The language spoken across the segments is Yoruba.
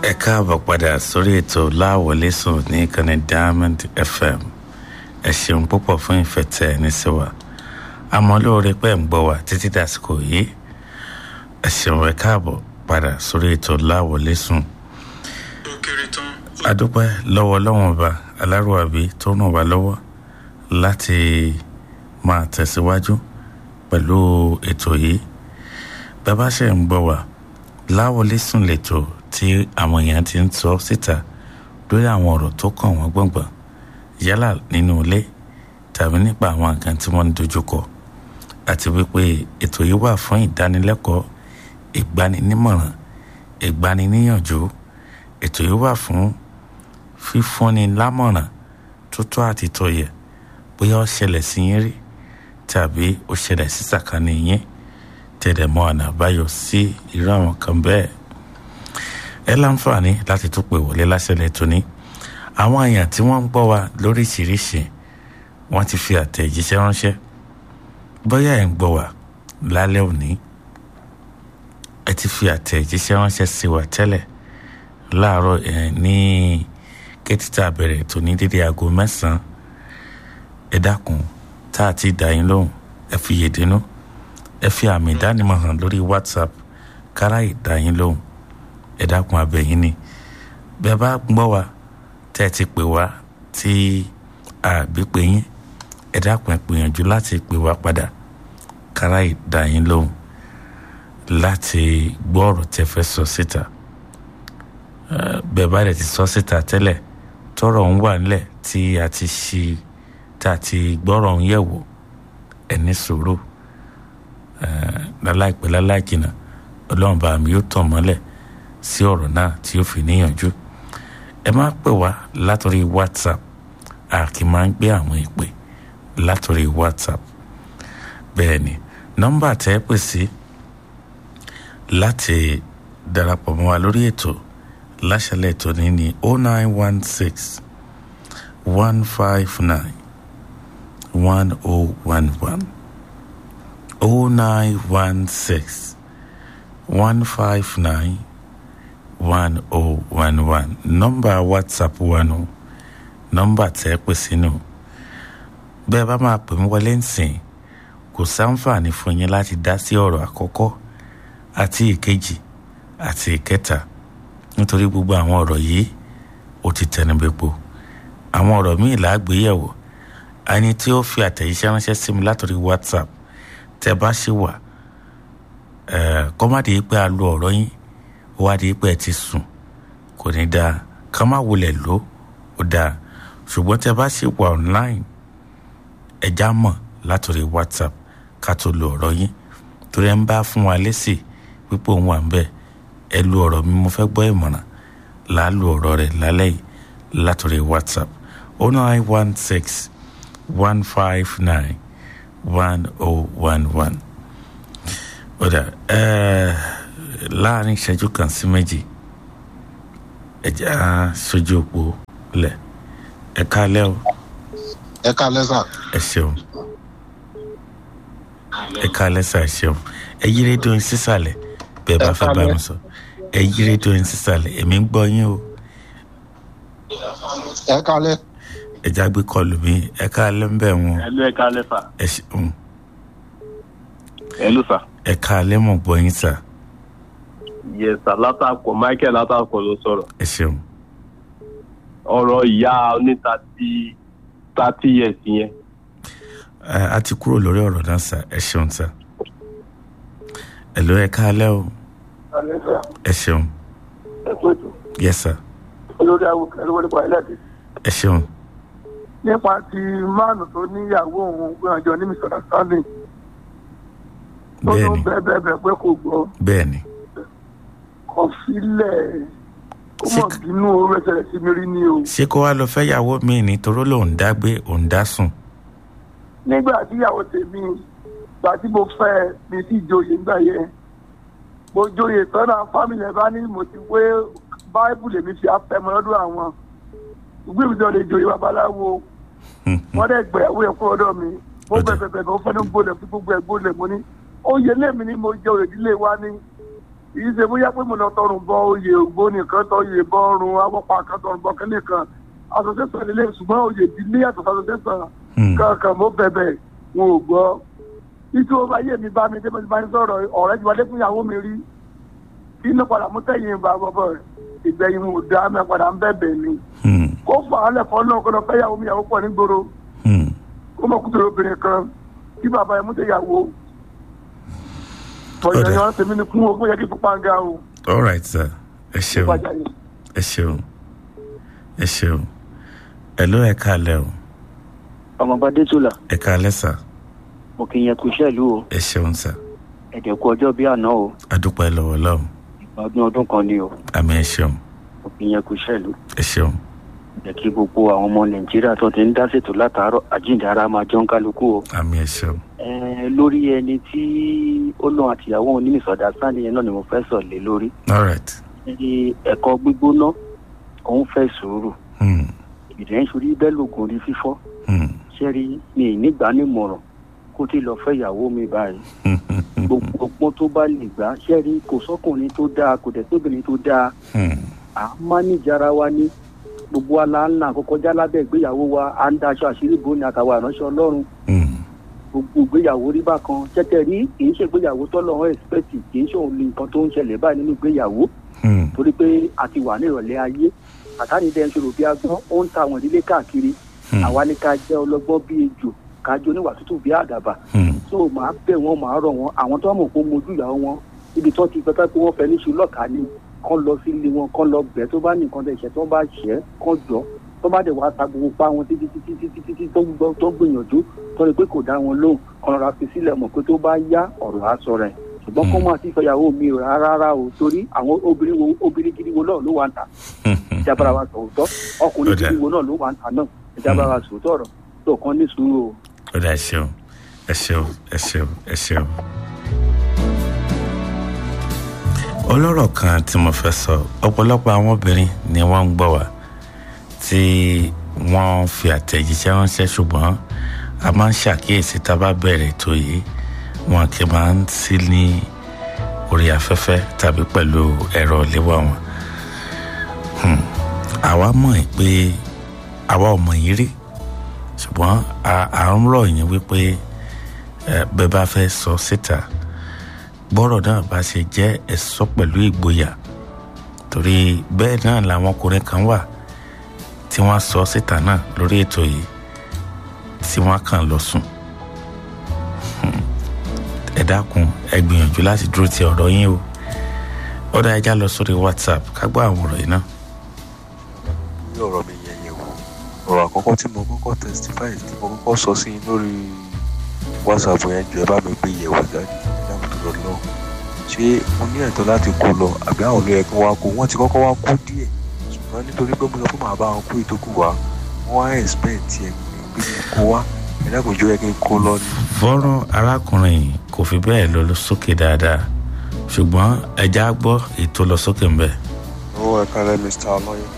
ẹ káàbọ̀ padà sórí ètò láwọlé sùn ní ìkànnì diamond fm ẹ ṣeun púpọ̀ fún ìfẹ́ tẹ̀ ẹ́ ní sí wa àmọ́ lóore pẹ́ ń gbọ́ wa títí dàsìkò yìí ẹ ṣeun ẹ káàbọ̀ padà sórí ètò láwọlé sùn. ó kéré tán. adúpẹ́ lọ́wọ́ lọ́wọ́n ọba alárùwàbí tó ràn wá lọ́wọ́ láti máa tẹ̀síwájú pẹ̀lú ètò yìí bàbá ṣe ń gbọ́ wa láwọlé sùn lẹ́tọ̀ tí àwọn èèyàn ti ń sọ síta lórí àwọn ọ̀rọ̀ tó kàn wọ́n gbọ̀ngbọ̀n yálà nínú ilé tàbí nípa àwọn nǹkan tí wọ́n ń dojúkọ àti wípé ètò yìí wà fún ìdánilẹ́kọ̀ọ́ ìgbaninímọ̀ràn ìgbaniníyànjú ètò yìí wà fún fífúnni lámọ̀ràn tó tọ́ àti tó yẹ bóyá ó ṣẹlẹ̀ sí yín rí tàbí ó ṣẹlẹ̀ sí sàkání yín tẹ̀lẹ̀ mọ́ ọ̀nà àbáyọ sí irú àwọn kan bẹ́ẹ̀ ẹ láǹfààní láti tún pè wọlé láṣẹlẹ̀ tóní àwọn èèyàn tí wọ́n ń gbọ́ wa lóríṣiríṣi wọ́n ti fi àtẹ̀jíṣẹ́ ránṣẹ́ bóyá ẹ̀ ń gbọ́ wa lálẹ́ òní ẹ ti fi àtẹ̀jíṣẹ́ ránṣẹ́ sí wa tẹ́lẹ̀ láàárọ̀ ẹ̀ ní kẹ́títà bẹ̀rẹ̀ tó ní dédé aago mẹ́sàn-án ẹ dákun tá a ti dá yín lóhùn ẹ fi yèdínú ẹ fi àmì ìdánimọ̀ hàn lórí whatsapp kára ìdá yín lóhùn ẹ dákun abẹ́yìn ni bẹ́ẹ̀ bá gbọ́ wa tẹ́ ẹ ti pè wá tí àbí pè yín ẹ dákun ẹ gbìyànjú láti pè wá padà kára ìdá yín lóhùn láti gbọ́ ọ̀rọ̀ tẹ́ fẹ́ sọ síta bẹ́ẹ̀ bá dẹ̀ ti sọ síta tẹ́lẹ̀ tọ́rọ̀ ń wà nílẹ̀ tí a ti ṣí tá a ti gbọ́rọ̀ ń yẹ̀ wò ẹ ní sùúrù láláìpẹ́ láláìjìnà ọlọ́run bá mi yóò tàn mọ́lẹ̀ sí ọ̀rọ̀ náà tí ó fi níyànjú ẹ má pè wá látòrí whatsapp a kì í máa ń gbé àwọn ìpè látòrí whatsapp bẹ́ẹ̀ ni nọ́mbà tẹ́ ẹ pè sí láti darapọ̀ mọ́ wa lórí ètò láṣẹlẹ̀ ètò ní ní oh nine one six one five nine one oh one one oh nine one six one five nine one oh one one nọ́mbà whatsapp wa nù nọ́mbà tẹ́ pè sínú bẹ́ẹ̀ bá máa pè mí wọlé nsìn kò sáǹfààní fún yín láti dá sí ọ̀rọ̀ àkọ́kọ́ àti ìkejì àti ìkẹta nítorí gbogbo àwọn ọ̀rọ̀ yìí ó ti tẹnubẹ́po àwọn ọ̀rọ̀ míì làágbéyẹ̀wò ẹni tí ó fi àtẹ̀jíṣẹ́ ránṣẹ́ sí mi látòrí whatsapp tẹ́ bá ṣì wà kọ́mádé yìí pé a lo ọ̀rọ̀ yín ó wá di pé ẹ ti sùn kò ní dáa ká má wulẹ̀ lò ó dáa ṣùgbọ́n tẹ́ bá ṣì wà online ẹja mọ̀ látòrí whatsapp ká tó lo ọ̀rọ̀ yín torí ẹ ń bá fún wa lésì wípé òun wà ń bẹ̀ ẹ lu ọ̀rọ̀ mi mo fẹ́ gbọ́ ìmọ̀ràn là á lu ọ̀rọ̀ rẹ̀ lálẹ́ yìí látòrí whatsapp oh nine one six one five nine one oh one one ọ̀dà láàrin ìṣẹ́jú kan sí méjì ẹ̀jẹ̀ á sojú òpó lẹ̀ ẹ káalẹ́ o ẹ káalẹ́ sà. ẹ ṣeun ẹ káalẹ́ sà ẹ ṣeun ẹ yí rédíò yín sísàlẹ̀ bẹ́ẹ̀ bá fẹ́ bá mi sọ ẹ yí rédíò yín sísàlẹ̀ èmi ń gbọ́ yín o ẹ káalẹ́. ẹ jágbe kọlù mi ẹ káalẹ́ ń bẹ̀ wọn ẹlú ẹ káalẹ́ fà ẹ ṣeun ẹlú fà. ẹ káalẹ́ mọ̀ gbọ́ yín sà yẹsà látàkọ michael látàkọ ló sọ̀rọ̀ ẹ ṣeun ọ̀rọ̀ ìyá oní thirty thirty years yẹn ẹ a ti kúrò lórí ọ̀rọ̀ náà sà ẹ ṣeun sà ẹ ló ẹ káalẹ́ o ẹ ṣeun yẹ sà olórí awùkẹ́ ló wọlé pàálẹ̀ dé. ẹ ṣeun nípa ti máàlù tó níyàwó òun gbọ́njọ ní mr stanley ó ló bẹ́ẹ̀ni bẹ́ẹ̀ bẹ́ẹ̀ bẹ́ẹ̀ pé kò gbọ́ bẹ́ẹ̀ni kò sílẹ̀ ó mọ̀ Ṣé- bínú owó ẹsẹ̀ sí mi rí ni o. ṣé kó wá lọ fẹ́ yàwó mi ní toró lòún dá gbé òun dá sùn nígbà tí ìyàwó tèmi gbà tí mo fẹ́ mi sí ìjòyè nígbà yẹn mo joyè tọ́nà fámìlì ẹ̀ bá ní mo ti wé báíbù lèmi fi afẹ́mọ́ lọ́dún àwọn ìgbé mi sọ lè joyè babaláwo wọ́n dẹ̀ gbẹ̀yàwó yẹn kúrò lọ́dọ̀ mi mo Ó dà. bẹ̀bẹ̀ bẹ̀bẹ̀ ó fẹ́ẹ́ gbólẹ̀ fún gbogbo ẹ̀ gbólẹ̀ mo ní oyè lèmi ni mo jẹ òrè ìdílé wa ní kì í ṣe bóyá pé mo lọ tọrùn bọ oyè ògbó nìkan tọ oyè bọ ọrùn awọ́pá kan tọrùn bọ kínní kan association nílé ṣùgbọ́n oyè ìdílé yàtọ̀ sí association Hmm. kankan mo bẹ̀bẹ̀ wọn ò gbọ́ títí ó bá yé mi bá mi dé mo ti bá ní sọ̀rọ̀ ọ̀rẹ́ ju adé fún ìyàwó mi rí kí inú padà mú tẹ̀yìn bá bọ̀bọ̀ rẹ̀ ìgbẹ̀yìn mo dá mi padà ń bẹ̀bẹ̀ ni Hmm. kó fà á lẹ̀kọ́ náà kó lọ fẹ́ ìyàwó mi ìyàwó pọ̀ nígboro Hmm. kó mọ̀ kúndùrú obìnrin kan kí bàbá ẹ̀ mú tẹ̀ ìyàwó Ọ̀dà. tọ̀yìn ẹ̀yàn tèmi ni kún o kó yẹ kí fipá ń ga o all right sir ẹ ṣeun ìpàjà yìí. ẹ ṣeun ẹ ṣeun ẹ ló ẹ káalẹ́ o ọmọọba dẹ́tùlà ẹ káalẹ́ sà mo kì í yẹn kú iṣẹ́ ìlú o ẹ ṣeun sà ẹ̀dẹ̀ kú ọjọ́ bí àná o adúpẹ́ lọ́wọ́ lọ́hùn ìgbàdún ọdún kan ni o àmì ẹ ṣeun mo kì í yẹn kú iṣẹ́ ìlú ẹ ṣeun jẹ́ kí gbogbo àwọn ọmọ nàìjíríà tó ti ń dá ṣètò látàárọ̀ àjíǹde ara máa jọ ń kálukú o. àmì ẹ ṣeun Ẹ, lórí ẹni tí ó lọ àtìyàwó òun ní ìsọdá sáni yẹn náà ni mo fẹ́ sọ̀ lé lórí. all right Ẹ, ẹ̀kọ́ gbígbóná òun fẹ́ sùúrù Hmm. ìdẹ́ ń sorí bẹ́ẹ̀ lògùn orí fífọ́ Hmm. ṣẹ́rí mi ì nígbà nímọ̀ràn kó tí lọ fẹ́ ìyàwó mi báyìí gbogbo ọgbọ́n tó bá lè gbà ṣẹ́rí kò sọ́kùnrin tó dáa kò dẹ̀ tóbìnrin tó dáa Hmm. à ń mánéjì ara wa ní gbogbo aláǹlà àkọ́kọ́ já lábẹ́ ìgbéyàwó wa à ń daṣọ àṣírí bò ní àtàwọn àránṣẹ́ ọlọ́run Hmm. gbogbo ìgbéyàwó rí bákan tẹ́tẹ́ rí kì í ṣe ìgbéyàwó tọ́lọ́run ẹ̀sìpẹ́tì kì í ṣe òun ní nǹkan tó ń ṣẹlẹ̀ báyìí nínú ìgbéyàwó Hmm. torí pé a ti wà ní ìrọ̀lẹ́ ayé àtàní dẹ́n ṣòro bí agbọ́n ó ń ta àwọn ìdílé káàkiri Hmm. àwa ní ká jẹ́ ọlọ́gbọ́n bí ejò ká jẹ́ oníwà tútù bí àdàbà Hmm. so màá bẹ̀ wọ́n màá rọ̀ wọ́n àwọn tó mọ̀ pé mojú ìyàwó wọn ibi tó ti pẹ́pẹ́ pé wọ́n fẹ́ níṣu lọ́ọ̀ká ni kán lọ sí ilé wọn kán lọ bẹ̀ tó bá ní nǹkan tẹ̀ ṣẹ̀ tó bá ṣẹ́ kán jọ tó bá dẹ̀ wá ta gbogbo pa wọn títí títí títí títí tó gbọ́ tó gbìyànjú tó rí pé kò dá wọn lóhùn kán lọ́ra fi sílẹ̀ mọ̀ pé tó bá yá ọ̀rọ̀ á sọ rẹ̀ ṣùgbọ́n kó máa ti fẹ́yàwó mi ò rárá rárá o torí àwọn obìnrin wo obìnrin gidi wo náà ló wà ń ta ìjábára wa sòótọ́ ọkùnrin Ó dáa. gidi wo náà ló wà ń ta náà ìjábára wa sòótọ́ ọ̀rọ̀ tó kàn ní sùúrù o. ó dà ẹ ṣeun ẹ ṣeun ẹ ṣeun ẹ ṣeun. ọlọ́rọ̀ kan tí mo fẹ́ sọ ọ̀pọ̀lọpọ̀ àwọn obìnrin ni wọ́n ń gbọ́ wá tí wọ́n fi àtẹ̀jíṣẹ́ ránṣẹ́ ṣùgbọ́n a máa ń ṣàkíyèsí tá a bá bẹ̀rẹ̀ ètò yìí wọn kì í máa ń sí ní orí afẹ́fẹ́ tàbí pẹ̀lú ẹ̀rọ ìléwọ́ wọn. Hmm. àwa mọ̀ ẹ́ pé àwa ò mọ̀ yín rí ṣùgbọ́n a- à ń rọ̀ yín wípé ẹ, bẹ́ẹ̀ bá fẹ́ sọ síta gbọ́rọ̀ náà bá ṣe jẹ́ ẹ̀sọ́ pẹ̀lú ìgboyà torí bẹ́ẹ̀ náà làwọn ọkùnrin kan wà tí wọ́n sọ síta náà lórí ètò yìí tí wọ́n kàn lọ sùn Hmm. ẹ dákun ẹ gbìyànjú láti dúró ti ọ̀rọ̀ yín o ọ̀dà ẹja lọ sórí whatsapp ká gbọ́ àwọn ọ̀rọ̀ yìí náà. bí ọ̀rọ̀ mi yẹn yẹn wò ọ̀rọ̀ àkọ́kọ́ tí mo kọ́kọ́ testify tí mo kọ́kọ́ sọ sí i lórí whatsapp yẹn jù ẹ bá mi gbé yẹ̀wò jáde dáhùn tó lọ lọ ṣé mo ní ẹ̀tọ́ láti kó lọ àbí àwọn olóyè kí wọ́n wá kó wọ́n ti kọ́kọ́ wá kó díẹ̀ ṣùgbọ́n nítorí pé mo sọ pé màá bá wọn kó ìtókù wá wọ́n á expect ẹ̀ pé kí n kó wá ẹ̀dá kò jọ yẹ kí n kó lọ ni. fọ́nrán arákùnrin yìí kò fi bẹ́ẹ̀ lọ sókè dáadáa ṣùgbọ́n ẹja gbọ́ ètò lọ sókè ńbẹ. owó ẹ̀ka rẹ̀ mr ọlọ́yẹ.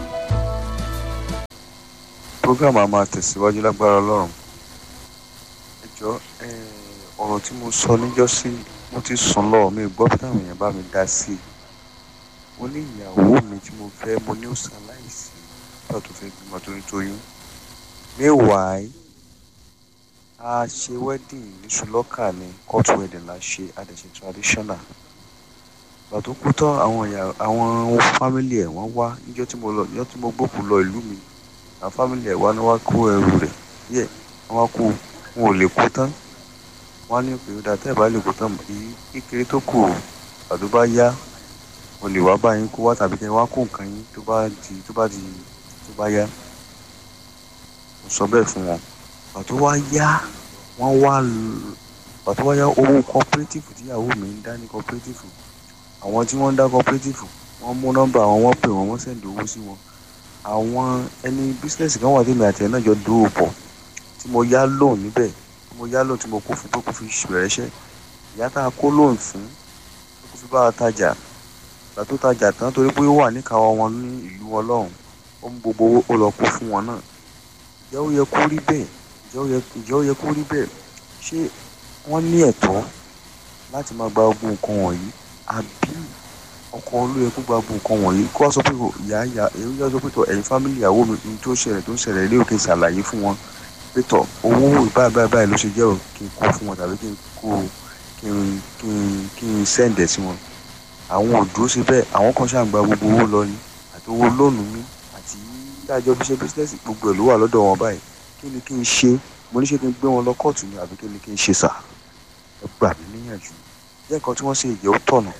program a máa tẹ̀síwájú lágbára ọlọ́run. ẹ jọ ọ̀rọ̀ tí mo sọ níjọ́sí mo ti sùn lọ mi gbọ́ bí táwọn èèyàn bá mi dá sí i. mo ní ìyàwó mi tí mo fẹ́ mo ní ó ṣaláìsí nígbà tó fẹ́ bímọ torí tóyún. meanwhile a ṣe wedding ní ṣùlọ́kà ní court wedding la ṣe a dẹ̀ ṣe traditional ìgbà tó kú tán àwọn ìyá àwọn fámìlì ẹ̀ wọ́n wá níjọ́ tí mo lọ níjọ́ tí mo gbókùn lọ ìlú mi àwọn fámìlì ẹ̀ wá ní wá kó ẹrù rẹ̀ yẹ wọ́n wá kó wọn ò lè kó tán wọ́n á ní pé ó dáa tẹ́ ẹ̀ bá lè kó tán èyí kékeré tó kù àdó bá yá mo lè wá bá yín kó wá tàbí kẹ́ ẹ wá kó nǹkan yín tó bá di tó bá di tó bá yá mo sọ bẹ́ẹ̀ fún wọn pàtó wá yá wọ́n wá l- pàtó wá yá owó cooperative tíyàwó mi ń dá ní cooperative àwọn tí wọ́n ń dá cooperative wọ́n mú nọ́mbà àwọn wọ́n pè wọ́n wọ́n sẹ̀ǹdì owó sí wọn àwọn ẹni bísíǹsì kan wà tèmi àti ẹ̀ náà jọ dúró pọ̀ tí mo yá lóun níbẹ̀ tí mo yá lóun tí mo kó fún pé kó fi bẹ̀rẹ̀ iṣẹ́ ìyá tá a kó lóun fún pé kó fi bá a tajà ìgbà tó tajà tán torí pé ó wà níkàáwọ́ wọn ní ìlú wọn lọ́hùn ó mú gbogbo owó ó lọ kó fún wọn náà ìjẹ́ ó yẹ kó rí bẹ́ẹ̀ ìjẹ́ ó yẹ ìjẹ́ ó yẹ kó rí bẹ́ẹ̀ ṣé wọ́n ní ẹ̀tọ́ láti máa gba ogun nǹkan wọ̀nyí àbí ọkọ ló yẹ kó gba gbogbo nǹkan wọ̀nyí kó wá sọ pé kò ìyá ìyá èyí yá sọ pé tọ ẹ̀yin fámìlì ìyàwó mi ní tó ṣẹlẹ̀ tó ṣẹlẹ̀ ilé òkè ṣàlàyé fún wọn pé tọ owó báyìí báyìí báyìí ló ṣe jẹ́ o kí n kó fún wọn tàbí kí n kó kí n kí n kí n sẹ́ǹdẹ̀ sí wọn àwọn ò dúró sí bẹ́ẹ̀ àwọn kan ṣàǹgbà gbogbo owó lọ ni àti owó lónìí mi àti dájọ́ bí ṣe bísíǹsì gbogbo ẹ̀ ló wà lọ́dọ̀ wọn báyìí kí ni kí n ṣe mo ní ṣe kí n gbé wọn lọ kóòtù ni àbí kí ni kí n ṣe sà ẹ gbà mí níyànjú jẹ́ nǹkan tí wọ́n ṣe ìjẹ́ ó tọ̀nà.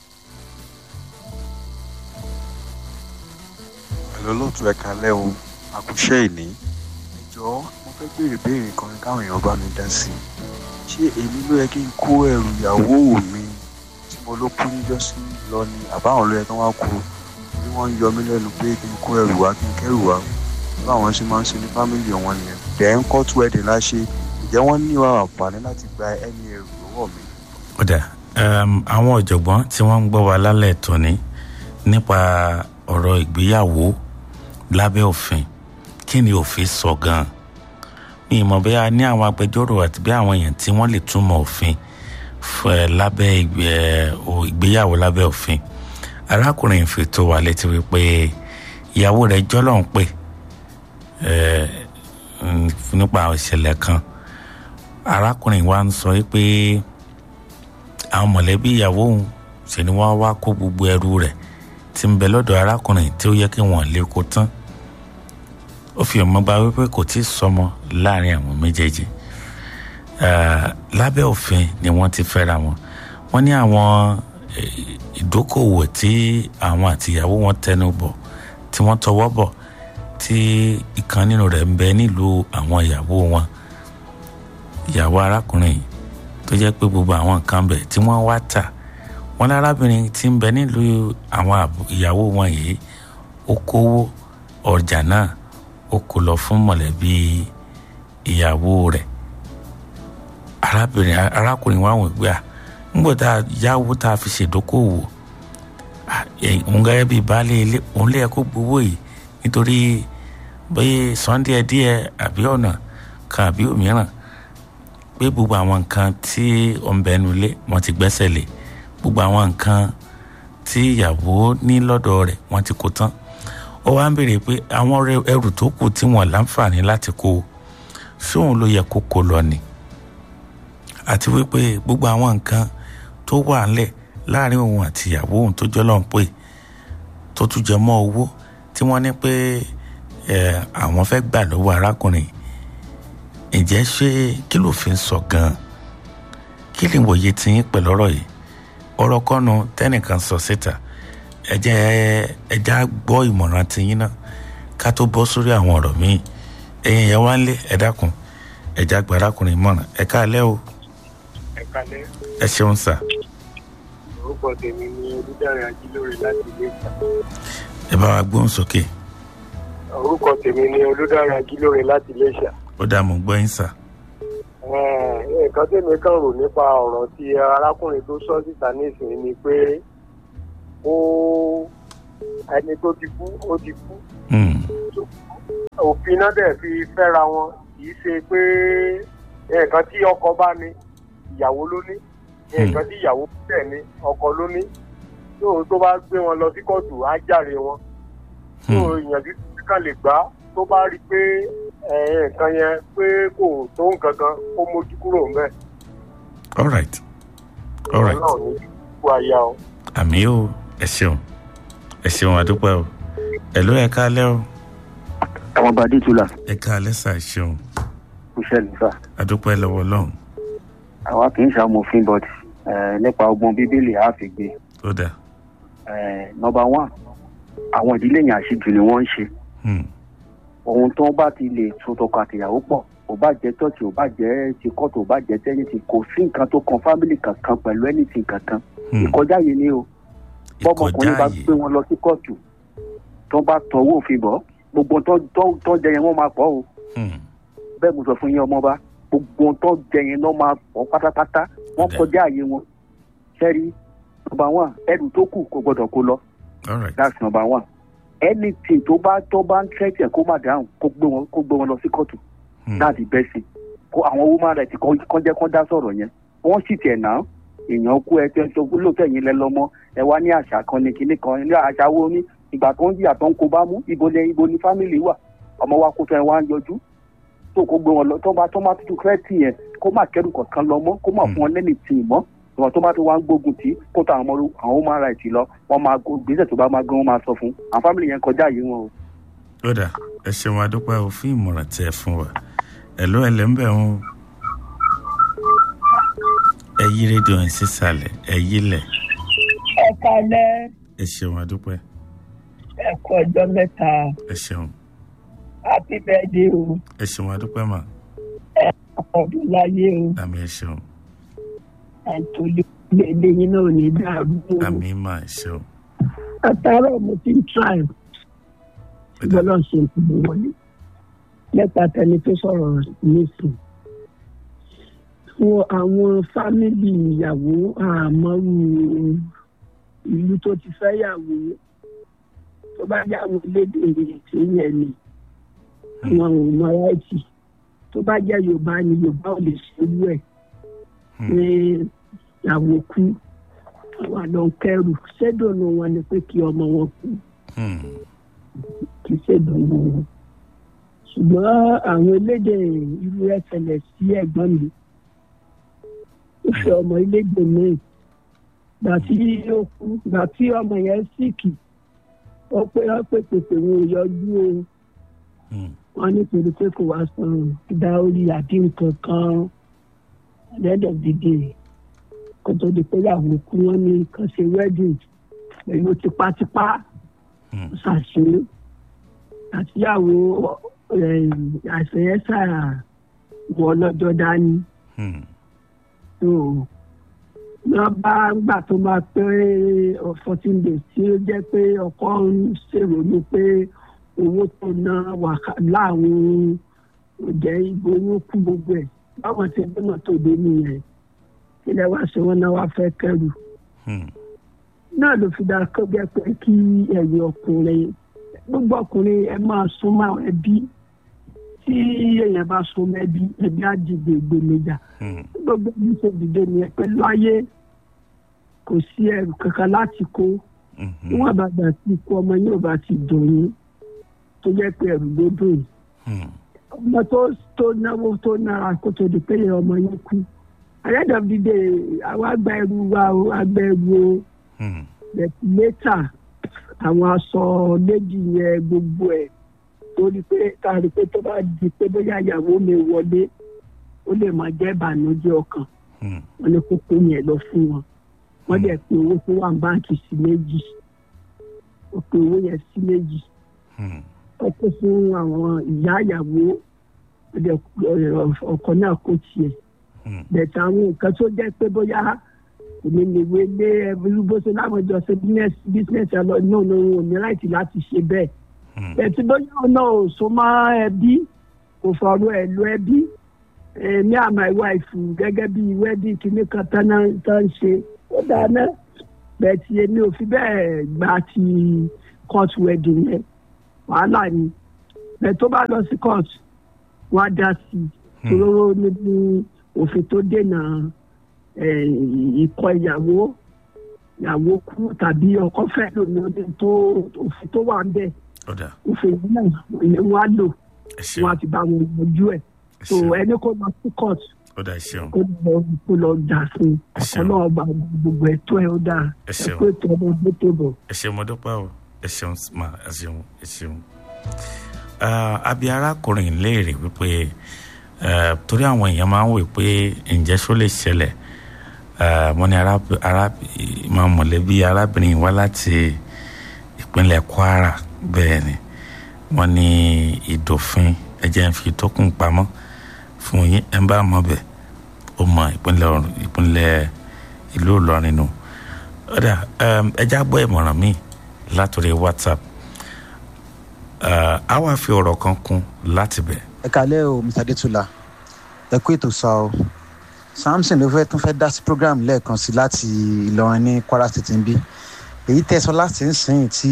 ẹ̀lọ́ lóòtú ẹ̀ka lẹ́ o àkúṣe ìní ẹjọ́ mo fẹ́ béèrè béèrè kan káwọn èèyàn bá mi dá sí i ṣé èmi ló yẹ kí n kó ẹrù ìyàwó mi tí mo ló kú níjọ́sí lọ ni àbáwọn ló yẹ kí wọ́n kú bí wọ́n ń yọ mí lẹ́nu pé kí n kó ẹrù wá kí n kẹ́rù wá báwọn ṣe máa ń ṣe ní fámìlì wọn nìyẹn dẹ̀ ń kọ́ tú ẹ̀dẹ̀ láṣẹ ǹjẹ́ wọ́n ní àǹfààní láti gba ẹni ẹrù lọ́wọ́ mi. kódà um, àwọn ọ̀jọ̀gbọ́n tí wọ́n ń gbọ́ wa lálẹ́ tòní nípa ọ̀rọ̀ ìgbéyàwó lábẹ́ òfin kí ni òfin sọ gan-an mi ì mọ̀ bóyá ní àwọn agbẹjọ́rò àti bí àwọn èèyàn tí wọ́n lè túmọ̀ òfin fẹ́ lábẹ́ ìgbé- o- ìgbéyàwó lábẹ́ òfin arákùnrin fi tó wa létí wípé ìyàwó rẹ̀ jọ́lọ́ ń pè eh, mm, nípa ìṣẹ̀lẹ̀ kan arákùnrin wa ń sọ wípé àwọn mọ̀lẹ́bí ìyàwó òun ṣe ni wọ́n wá kó gbogbo ẹrù rẹ̀ tí ń bẹ lọ́dọ̀ arákùnrin tí ó yẹ kí wọ́n lè kó tán ó fi ọmọ gba wípé kò tí ì sọmọ láàrin àwọn méjèèjì Eh, lábẹ́ òfin ni wọ́n ti fẹ́ra wọn wọ́n ní àwọn eh, ìdókòwò tí àwọn àtìyàwó wọn tẹnu bọ̀ tí wọ́n tọwọ́ bọ̀ tí ìkan nínú rẹ̀ ń bẹ nílùú àwọn ìyàwó wọn ìyàwó arákùnrin yìí tó jẹ́ pé gbogbo àwọn nǹkan bẹ̀ tí wọ́n wá tà wọ́n lárábìnrin tí ń bẹ nílùú àwọn àbú- ìyàwó wọn yìí ó kówó ọjà náà ó kó lọ fún mọ̀lẹ́bí ìyàwó rẹ̀ arábìnrin arákùnrin wa wọ̀n gbé à ńgbọ́ tá a yáwó tá a fi ṣèdókòwò à, ẹ̀, òun gẹ́gẹ́ bíi baálé ilé òun lè yẹ kó gbowó yìí nítorí bóyá sunday díẹ̀ àbí ọ̀nà kan àbí òmíràn pé gbogbo àwọn nǹkan tí ọ̀nbẹ́nu ilé wọ́n ti gbẹ́sẹ̀ lé gbogbo àwọn nǹkan tí ìyàwó ní lọ́dọ̀ rẹ̀ wọ́n ti kó tán ó wá ń béèrè pé àwọn rẹ- ẹrù tó kù tí wọ́n láǹfààní láti kó sóun ló yẹ kó kó lọ ni àti wípé gbogbo àwọn nǹkan tó wà ńlẹ̀ láàrin òun àti ìyàwó òun tó jọ́ lọ́n pé tó tún jẹ mọ́ owó tí wọ́n ní pé ẹ̀, àwọn fẹ́ gbà lọ́wọ́ arákùnrin ǹjẹ́ ṣé kí ló fi ń sọ gan-an kí lè wòye tiyín pẹ̀lú ọ̀rọ̀ yìí ọ̀rọ̀ kọ́nu tẹ́nìkan sọ síta ẹ jẹ́ ẹ já gbọ́ ìmọ̀ràn tiyín náà ká tó bọ́ sórí àwọn ọ̀rọ̀ míì ẹ̀yin yẹn wá ń lé ẹ dákun ẹ já gba arákùnrin mọ̀ràn ẹ káalẹ́ o ẹ kalẹ ẹ ṣeun sà orúkọ tèmi ni olùdarí ajílóore láti ilé ìta ẹ bá wa gbóhùn sókè orúkọ tèmi ni olùdarí ajílóore láti ilé ìṣà ó dà mọ́ gbọ́ yín sà nǹkan tèmi kàn rò nípa ọ̀rọ̀ tí arákùnrin tó sọ síta nísìnyí ni pé ó ẹni tó ti kú ó ti kú Hmm, òfin náà dẹ̀ fi fẹ́ra wọn kì í ṣe pé nǹkan tí ọkọ bá ní ìyàwó ló ní nǹkan tí ìyàwó tẹ̀ ní ọkọ ló ní tó tó bá gbé wọn lọ sí kóòtù á jàre wọn tó hmm, ìyànjú tí kan lè gbà tó bá rí i pé ẹ̀, nǹkan yẹn pé kò tó nǹkan kan ó mójú kúrò ń bẹ̀. all right all right náà ní kú aya o. àmì o ẹ ṣeun ẹ ṣeun àdúpẹ́ o ẹ ló ẹ káalẹ́ o àwọn bá dé tula ẹ káalẹ́ sà ẹ ṣeun kò ṣẹlẹ̀ sá àdúpẹ́ lọ́wọ́ lọ́hùn àwa kì í ṣàmòfin but eh, nípa ọgbọ́n bíbélì á fi gbé ó dà nọmba one àwọn ìdílé yẹn àṣejù ni wọ́n ń ṣe Hmm, ohun tó bá ti lè so tọkọ àtìyàwó pọ̀ ò bá jẹ́ tọ́ọ̀tì ò bá jẹ́ ti kọ́ọ̀tù ò bá jẹ́ tẹ́nìtì kò sí nǹkan tó kan fámìlì kankan pẹ̀lú ẹnìtì kankan hmm, ìkọjá yìí ni o bọ́mọkùnrin bá ìkọjá yìí gbé wọn lọ sí kóòtù tó bá tọwọ́ òfin bọ̀ gbogbo tó tó- tó jẹ yẹn wọ́n máa pọ̀ o Hmm, bẹ́ẹ̀ mo sọ fún yín ọmọba gbogbo tó jẹ yẹn lọ́ máa pọ̀ pátápátá wọ́n Ọ̀dà. kọjá àyè wọn sẹ́rí nọmba one ẹrù tó kù kò gbọdọ̀ kó lọ all right that's number one anything tó bá tó bá ń tẹ́tẹ̀ kó má dáhùn kó gbé wọn kó gbé wọn lọ sí kóòtù Hmm, that's the best thing kó àwọn woman right kan kan jẹ́ kán dá sọ̀rọ̀ yẹn wọ́n sì tiẹ̀ náà èèyàn kú ẹ tẹ́ ń sọ lóòótọ́ ẹ̀yin lẹ lọ́mọ ẹ wá ní àṣà kan ní kinní kan ní àṣà wo ní ìgbà tó ń jìyà tó ń kó bá mú ibo ni ibo ni fámìlì wà ọmọ wa kó tó ẹ wá ń yọjú tó kó gbé wọn lọ tó bá tó má tuntun kírẹ́tì yẹn kó má kẹ́rù kankan lọ mọ́ kó má fún wọn lẹ́nì tì í mọ́ ìwọ̀n tó bá tó wá ń gbógun tì í kó tó àwọn ọmọ àwọn human rights lọ wọ́n máa gbèsè tó bá máa gbé wọn máa sọ fún àwọn fámìlì yẹn kọjá yìí wọn o. ó dà ẹ ṣeun adúpẹ́ o fún ìmọ̀ràn tí ẹ fún wa ẹ ló ẹ lẹ́ ń bẹ̀ wọn ẹ yí rédíò ẹ̀ sísàlẹ̀ ẹ yí lẹ̀ ẹ kalẹ́ ẹ ṣeun adúpẹ́ ẹ kú ọjọ́ mẹ́ta ẹ ṣeun happy birthday o ẹ ṣeun adúpẹ́ mà ọdún láyé o àmì ẹ ṣeun àtòlè ilé yín náà ò ní dàrú o àmì mà ẹ ṣeun àtàrà mo ti ń try ṣùgbọ́n náà ṣe ìpinnu wọlé mẹ́ta tẹni tó sọ̀rọ̀ nísìn fún àwọn fámìlì ìyàwó àmọ́rú ìlú tó ti fẹ́ yàwó tó bá yàwó lédè tí yẹn ni àwọn ò mọ ráìtì tó bá jẹ́ yorùbá ni yorùbá ò lè ṣerú ẹ̀ ní ìyàwó kú àwọn àlọ́ kẹrù ṣẹ́dọ̀nù wọn ni pé kí ọmọ wọn kú kì í ṣèdùnnú wọn ṣùgbọ́n àwọn elédè irú ẹ̀ ṣẹlẹ̀ sí ẹ̀gbọ́n mi ó fẹ́ ọmọ elédè míì gbà tí ó kú gbà tí ọmọ yẹn síkì ó pé ó pé pèpè wọn ò yọjú o wọn nítorí pé kò wá san dáórí àbí nǹkan kan at the end of the day kó tó di pé ìyàwó kú wọn ní kàn ṣe wedding pẹ̀lú tipátipá ṣàṣe àtìyàwó àìsàn yẹn ṣàrà wọ lọ́jọ́ dání so wọ́n bá gbà tó máa pé fourteen days tí ó jẹ́ pé ọkọ ń ṣèrònú pé owó tó ná wà láwọn òjẹ́ ibo owó kú gbogbo ẹ̀ báwọn ti gbé mọ́tò dé nìyẹn ilẹ̀ wá ṣe wọ́n náà wá fẹ́ kẹrù náà ló fi dáa kó jẹ́ pé kí ẹ̀yin ọkùnrin gbogbo ọkùnrin ẹ máa súnmọ́ àwọn ẹbí tí èèyàn bá súnmọ́ ẹbí ẹbí á dìde ìgbèmíjà gbogbo ẹbí ṣe dìde nìyẹn pẹ̀lú ayé kò sí ẹrù kankan láti kó níwọ̀n bá gbà tí ikú ọmọ yóò bá ti dùn yín tó jẹ́ pé ẹrù ló dùn yín ọmọ tó tó náwó tó nára kó tó di pé ọmọ yín kú àyẹ̀dọ̀ dìde àwọn àgbà ẹrù wa o àgbà ẹrù o lẹ́tà àwọn aṣọ méjì yẹn gbogbo ẹ̀ torí pé kárí pé tó bá di pé bóyá ìyàwó mi wọlé ó lè máa jẹ́ ìbànújẹ́ ọkàn wọn ní kókó yẹn lọ fún wọn wọ́n dẹ̀ pé owó tó wà ní báǹkì sí méjì ó pé owó yẹn sí méjì ó kó fún àwọn ìyá ìyàwó ọkọ náà kó tiẹ̀ bẹ̀tẹ̀ àwọn nǹkan tó jẹ́ pé bóyá èmi lè wé lé ẹbí bó ṣe láwọn ìjọ ṣe bísínẹ́sì ẹ lọ náà ní òun ò ní láìsí láti ṣe bẹ́ẹ̀. ẹtí bóyá ọ̀nà ò so mọ́ ẹbí kò fọ̀rọ̀ ẹ̀ lọ ẹbí ní àmà ìwà ìfù gẹ́gẹ́ bí wẹ́dí kìíní kan tán ń ṣe ó dáná bẹ̀tì èmi ò fi bẹ́ẹ̀ gba ti court wedding yẹn wàhálà ni bẹ́ẹ̀ tó bá lọ sí court wọ́n á dá sí i tòróró níbi òfin tó dènà ìkọ ìyàwó ìyàwó kú tàbí ọkọ fẹ́ lómi ọdún tó òfin tó wà ń bẹ̀ òfin náà wọ́n á lò wọ́n á ti bá wọn yanjú ẹ̀ so ẹni kó lọ sí court kó lọ kó lọ jà fún ọkọ náà gba gbogbo ẹ̀tọ́ ẹ̀ ó dáa ẹ kó ètò ọmọ ọdún tó bọ̀. ẹ ṣeun mo dúpẹ́ o ẹ ṣeun ma ẹ ṣeun ẹ ṣeun àbí arákùnrin léèrè wípé torí àwọn èèyàn máa ń wò pé ǹjẹ́ ṣó lè ṣẹlẹ̀ wọ́n ní máa mọ̀lẹ́bí arábìnrin wá láti ìpínlẹ̀ kwara bẹ́ẹ̀ ni wọ́n ní ìdòfin ẹ̀jẹ̀ ń fi tókùn pamọ́ fún yín ẹ̀ ń bá mọ̀ bẹ́ẹ̀ ó mọ ìpínlẹ̀ ìlú ìlọrin nù ọ̀dà ẹja gbọ́ ìmọ̀ràn mi látòrí whatsapp a wá fi ọ̀rọ̀ kan kún láti bẹ̀. ẹ kálẹ́ o mr adétúlá ẹ kú ètò sá o samson ló fẹ́ tún fẹ́ dá sí program lẹ́ẹ̀kan sí láti ìlọrin ní kwara state ń bí èyí tẹ̀sán láti ń sìn tí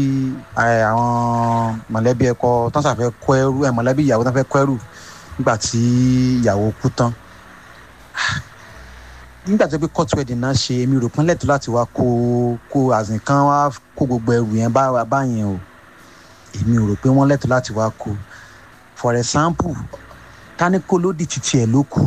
àwọn mọ̀lẹ́bí ẹ̀kọ́ tán sàfẹ́ kọ́ ẹrú ẹ̀ mọ̀lẹ́bí ìyàwó tán fẹ́ kọ́ ẹrú nígbà tí ìyàwó kú tán nígbà tó pé court wedding náà ṣe èmi rò pín lẹ́tọ̀ọ́ láti wá kó kó àzìn kan wá kó gbogbo ẹrù yẹn bá wa bá yẹn o èmi ò rò pé wọ́n lẹ́tọ̀ọ́ láti wá kó for example táníkó olódì títí ẹ̀ ló kù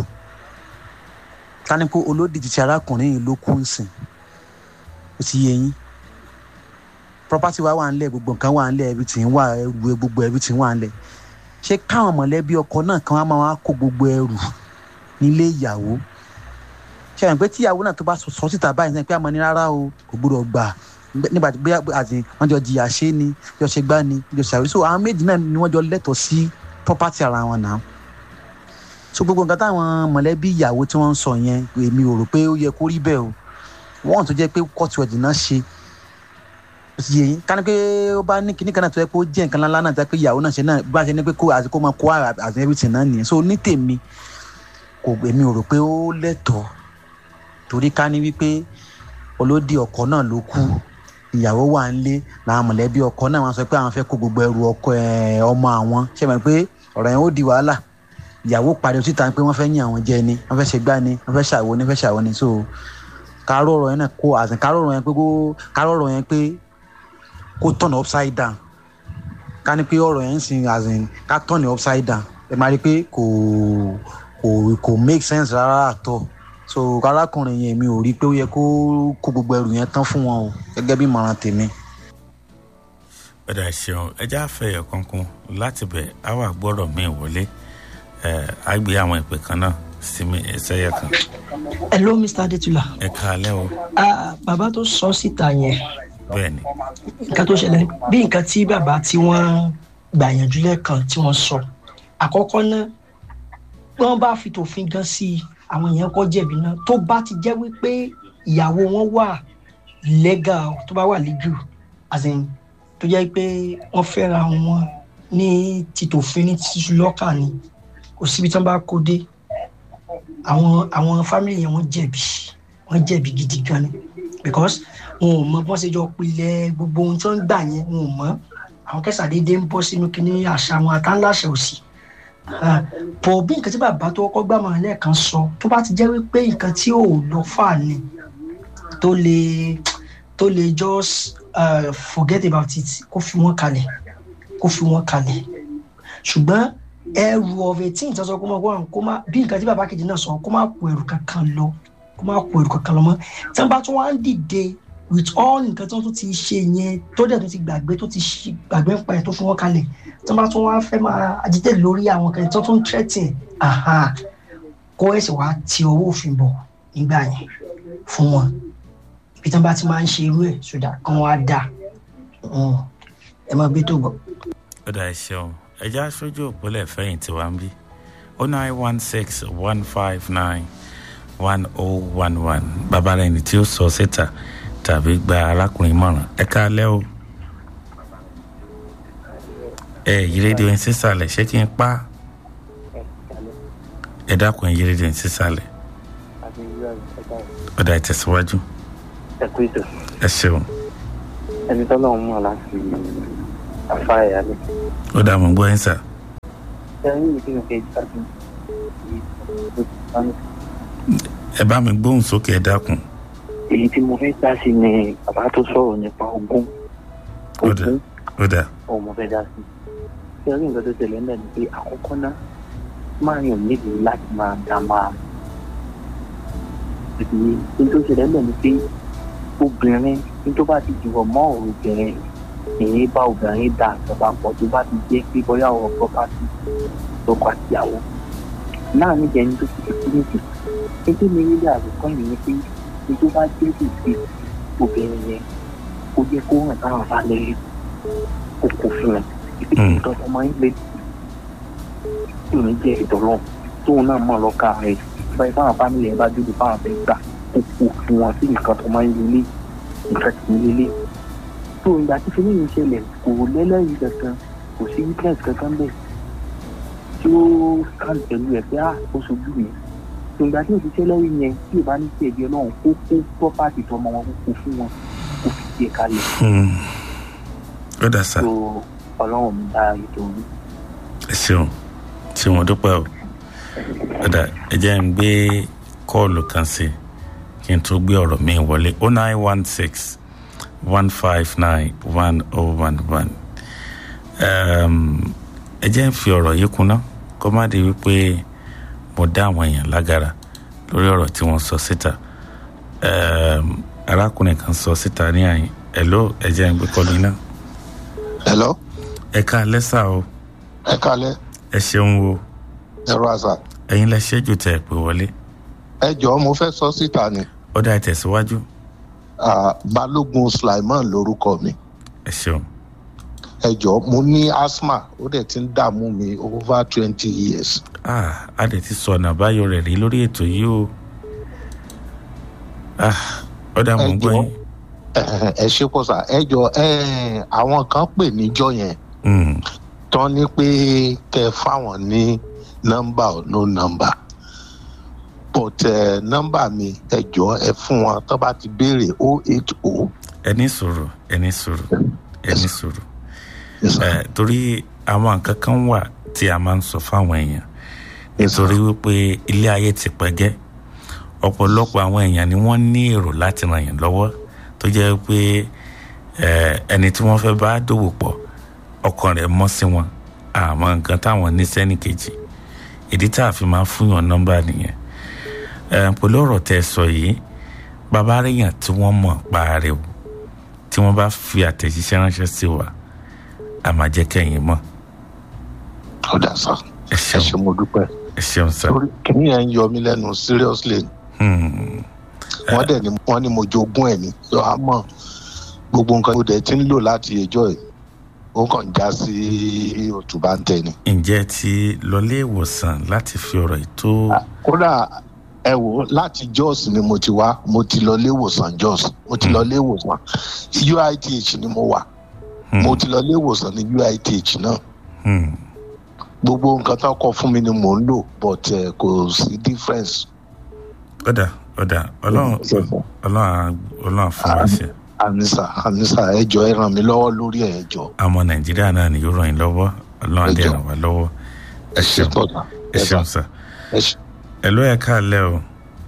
táníkó olódì títí arákùnrin yìí ló kù ń sìn ó ti yé yín property wa wà ń lẹ̀ gbogbo nǹkan wà ń lẹ̀ everything wà ẹrù gbogbo everything wà ń lẹ̀ ṣé káwọn mọ̀lẹ́bí ọkọ náà kan wá máa wá kó gbogbo ẹrù nílé ìyàwó ṣe àyàn pé tíyàwó náà tó bá sọ síta báyìí náà pé àmọ́ ní rárá o kò gbọdọ̀ gbà nígbà tí bóyá àti wọ́n jọ jìyà ṣe ni jọ ṣe gbá ni jọ ṣàwé so àwọn méjì náà ni wọ́n jọ lẹ́tọ̀ọ́ sí property ara wọn náà so gbogbo nǹkan táwọn mọ̀lẹ́bí ìyàwó tí wọ́n ń sọ yẹn èmi ò rò pé ó yẹ kó rí bẹ́ẹ̀ o wọ́n tó jẹ́ pé court wedding náà ṣe ó ti yẹ yín ká ní pé ó bá ní kíní kan náà tó yẹ kó jẹ́ nǹkan ńlá náà tó yẹ pé ìyàwó náà ṣe náà bá ṣe ní pé kó àti kó máa kó àti everything náà nìyẹn so ní tèmi kò èmi ò rò pé ó lẹ́tọ̀ọ́ torí ká ní wípé olódì ọkọ náà ló kú ìyàwó wà ń lé làwọn mọ̀lẹ́bí ọkọ náà wọ́n sọ pé àwọn fẹ́ kó gbogbo ẹrù ọkọ ọmọ àwọn ṣe mọ̀ pé ọ̀rọ̀ yẹn ó di wàhálà ìyàwó pariwo síta pé wọ́n fẹ́ yín àwọn jẹ ni wọ́n fẹ́ ṣe gbá ni wọ́n fẹ́ ṣàwo ni wọ́n fẹ́ ṣàwo ni so káró ọ̀rọ̀ yẹn náà kó àsìn káró ọ̀rọ̀ yẹn pé kó káró ọ̀rọ̀ yẹn pé kó tọ̀nà upside down ká ní pé ọ̀rọ̀ yẹn ń sin àsìn ká tọ̀nà upside down ẹ máa rí i pé kò kò kò make sense rárá àtọ̀ so arákùnrin yẹn mi ò rí i pé ó yẹ kó kó gbogbo ẹrù yẹn tán fún wọn o gẹ́gẹ́ bí ìmọ̀ràn tèmi. padà ṣeun ẹjẹ àfẹyẹ kankan láti bẹ àwọn àgbọrọ mi wọlé ẹ á gbé àwọn ìpè kan náà sí mi ẹsẹyẹ kan. hello mr adetula. ẹ káalẹ́ o. ah bàbá tó sọ síta yẹn bẹ́ẹ̀ni. nǹkan tó ṣẹlẹ̀ bí nǹkan tí bàbá tí wọ́n gbàyànjú lẹ́ẹ̀kan tí wọ́n sọ àkọ́kọ́ náà wọ́n bá fi tòfin gan sí i àwọn èèyàn kọ́ jẹ̀bi náà tó bá ti jẹ́ wípé ìyàwó wọn wà legal tó bá wà legal as in tó jẹ́ pé wọ́n fẹ́ra wọn ní títòfin ní títú lọ́kà ni kò síbi tí wọ́n bá kó dé àwọn àwọn family yẹn wọ́n jẹ̀bi wọ́n jẹ̀bi gidi gan ni because wọn ò mọ bọ́n ṣe jọ pilẹ̀ gbogbo ohun tí wọ́n ń gbà yẹn wọn ò mọ àwọn kẹsàdédé ń bọ́ sínú kínní àṣà wọn àtàláṣẹ òsì pọ̀ bí nǹkan tí bàbá tó kọ́kọ́ gbà máa lẹ́ẹ̀kan sọ tó bá ti jẹ́ wípé nǹkan tí ò lọ fà ni tó lè tó lè just uh, forget about it kó fi wọ́n kalẹ̀ kó fi wọ́n kalẹ̀ ṣùgbọ́n ẹrù of eighteen tó sọ kó má wọ́n kó má bí nǹkan tí bàbá kejì náà sọ kó má kó ẹrù kankan lọ kó má kó ẹrù kankan lọ mọ́ tí wọ́n bá tún wá ń dìde with all nǹkan tí wọ́n tún ti ṣe yẹn tó dẹ̀ tó ti gbàgbé tó ti gbàgbé ń pa ẹ̀ tó fi wọ́n kalẹ̀ tó bá tún wá fẹ́ máa ajídẹ́ lórí àwọn kan tó tún tẹ́tì kó ẹ̀sìn wá ti owó òfin bọ̀ nígbà yẹn fún wọn ibi tí wọ́n bá ti máa ń ṣe irú ẹ̀ sódà kán wá dà ẹ máa gbé tó gbọ́. ó dà ẹ ṣeun ẹjẹ aṣojú òpólẹ̀ fẹ̀yìn tí wàá ń bí ó nine one six one five nine one oh one one bàbá rẹ̀ ní tí ó sọ síta tàbí gba arákùnrin mọ̀ràn ẹ káalẹ́ o ẹ yí rédíò yín sísàlẹ̀ ṣé kí n pa ẹ dákun ẹ yí rédíò yín sísàlẹ̀ ọ̀dà ìtẹ̀síwájú ẹ kú ìtò ẹ ṣeun ẹni tọ́lọ́ ń mọ̀ láti afá ẹ̀yà lẹ̀. ó dà mọ́ gbọ́ yín sà. ẹni yìí kí n fẹ́ jáde ẹ bá mi gbóhùn sókè ẹ dákun. èyí tí mo fẹ́ dá sí ni bàbá tó sọ̀rọ̀ nípa ogún ogún ó dà. ọ̀hún mo fẹ́ dá sí ṣé rí nǹkan tó tẹ̀lé ń bẹ̀ ni pé àkọ́kọ́ náà máa yàn nídìí láti máa dá máa ìdílé ní tó ṣẹlẹ̀ ń bẹ̀ ni pé obìnrin ní tó bá ti jùlọ mọ́ obìnrin èyí bá obìnrin dà àjọba pọ̀ tó bá ti jẹ́ pé bóyá ọ̀rọ̀ property lọ́kọ àtìyàwó náà níjẹ́ ní tó ti fi kíníkì ẹgbẹ́ mi nílé àbùkọ́ yìí ni pé ní tó bá jẹ́ ìgbé obìnrin yẹn ó jẹ́ kó hàn táwọn bá lè kókó fún un ìtọ́ ọmọ yín lè ìrìn jẹ́ ìtọ́lọ́ tóun náà mọ̀ lọ́ka rẹ̀ báyìí fáwọn fámìlì ẹ̀ bá dúró fáwọn fẹ́ gbà kókó fún wọn sí nǹkan tó máa ń lélẹ̀ nǹkan tì í lélẹ̀ tó ìgbà tí fún mi ṣẹlẹ̀ kò lẹ́lẹ́rìí kankan kò sí witness kankan bẹ́ẹ̀ tí ó kàn pẹ̀lú ẹ̀ pé ah ó sojú mi tó ìgbà tí òṣìṣẹ́ lẹ́rìí yẹn tí ò bá ní sí ẹ̀bí ọlọ́run kó kó property tọmọ wọn kó fún wọn kó fi tiẹ̀ kalẹ̀. ó dà sá. tó ọlọ́run mi dá ètò mi. ẹ ṣeun ṣé wọn dúpẹ́ o ó dà ẹ jẹ́ ń gbé kọ́ọ̀lù kan sí kí n tó gbé ọ̀rọ̀ mi wọlé o nine one six one five nine one oh one one ẹ jẹ́ ń fi ọ̀rọ̀ yìí kuná kó má di wípé mo dá àwọn èèyàn lágara lórí ọ̀rọ̀ tí wọ́n sọ síta arákùnrin kan sọ síta ní àyìn hello ẹ jẹ́ ń gbé kọ́lu iná. hello. ẹ ká lẹ́sà o. ẹ kálẹ́. ẹ ṣeun o. ẹ rọ àṣà. ẹ̀yin lẹ ṣẹ́jú tẹ̀ pé wọlé. ẹ jọ̀ọ́ mo fẹ́ sọ síta ni. ó dá ẹ tẹ̀síwájú. balógun sulaiman lorúkọ mi. ẹ ṣeun. ẹ jọ̀ọ́ mo ní asthma ó dẹ̀ ti ń dààmú mi over twenty years. ah a dẹ̀ ti sọ ọ̀nà àbáyọ rẹ̀ rí lórí ètò yìí o. ah ó dá mọ̀ ń gbọ́ yín. ẹ ṣe pọ̀ sá ẹ jọ àwọn kan pè níjọ yẹn tán ní pé kẹ fáwọn ní nọ́mbà ò no nọ́mbà but nọ́mbà mi ẹ jọ ẹ fún wọn tó bá ti béèrè o eight o. ẹ ní sòrò ẹ ní sòrò ẹ ní sòrò torí àwọn nǹkan kan wà tí a máa ń sọ fáwọn èèyàn nítorí wípé ilé ayé ti pẹ́gẹ́ ọ̀pọ̀lọpọ̀ àwọn èèyàn ni wọ́n ní èrò láti ràn yàn lọ́wọ́ tó jẹ́ pé ẹni tí wọ́n fẹ́ bá dòwò pọ̀ ọkàn rẹ̀ mọ́ sí wọn àmọ́ nǹkan táwọn ní sẹ́nì kejì ìdí tá a fi máa fúnyàn nọ́mbà nìyẹn pẹ̀lú ọ̀rọ̀ tẹ́ sọ yìí bàbá rèèyàn tí wọ́n mọ̀ pa rẹ̀ o tí wọ́n bá fi àtẹ̀jíṣẹ́ ránṣẹ́ sí wa a máa jẹ́ kẹ́yìn mọ̀. ó dà sá ẹ ṣe mo dúpẹ́ ẹ ṣeun sá. kìnìún yẹn ń yọ mí lẹ́nu seriously wọ́n dẹ̀ ni wọ́n ní mo jogún ẹ̀ ní yọ á mọ̀ gbogbo nǹkan tó dẹ̀ ti ń lò láti ẹjọ́ ẹ̀ ó kàn já sí òtúbá ń tẹ̀ ni. ǹjẹ́ ti lọlé ìwòsàn láti fi ọ̀rọ̀ yìí tó. kódà ẹ wò láti jos ni mo ti wá mo ti lọ lé ìwòsàn jos mo ti lọ lé ìwòsàn uith ni mo wà mo ti lọ lé ìwòsàn ní uith náà gbogbo nǹkan tó kọ fún mi ni mò ń lò but kò sí difference. ọ̀dà ọ̀dà ọlọ́run ọlọ́run ọlọ́run fún wa ṣe anisa anisa ẹjọ ẹ ràn mí lọ́wọ́ lórí ẹ ẹjọ. àmọ́ nàìjíríà náà ni yóò ràn yín lọ́wọ́ ọlọ́run adé ràn wá lọ́wọ́ ẹ ṣeun ẹ ṣeun sá ẹ̀ló ẹ̀ káàlẹ́ o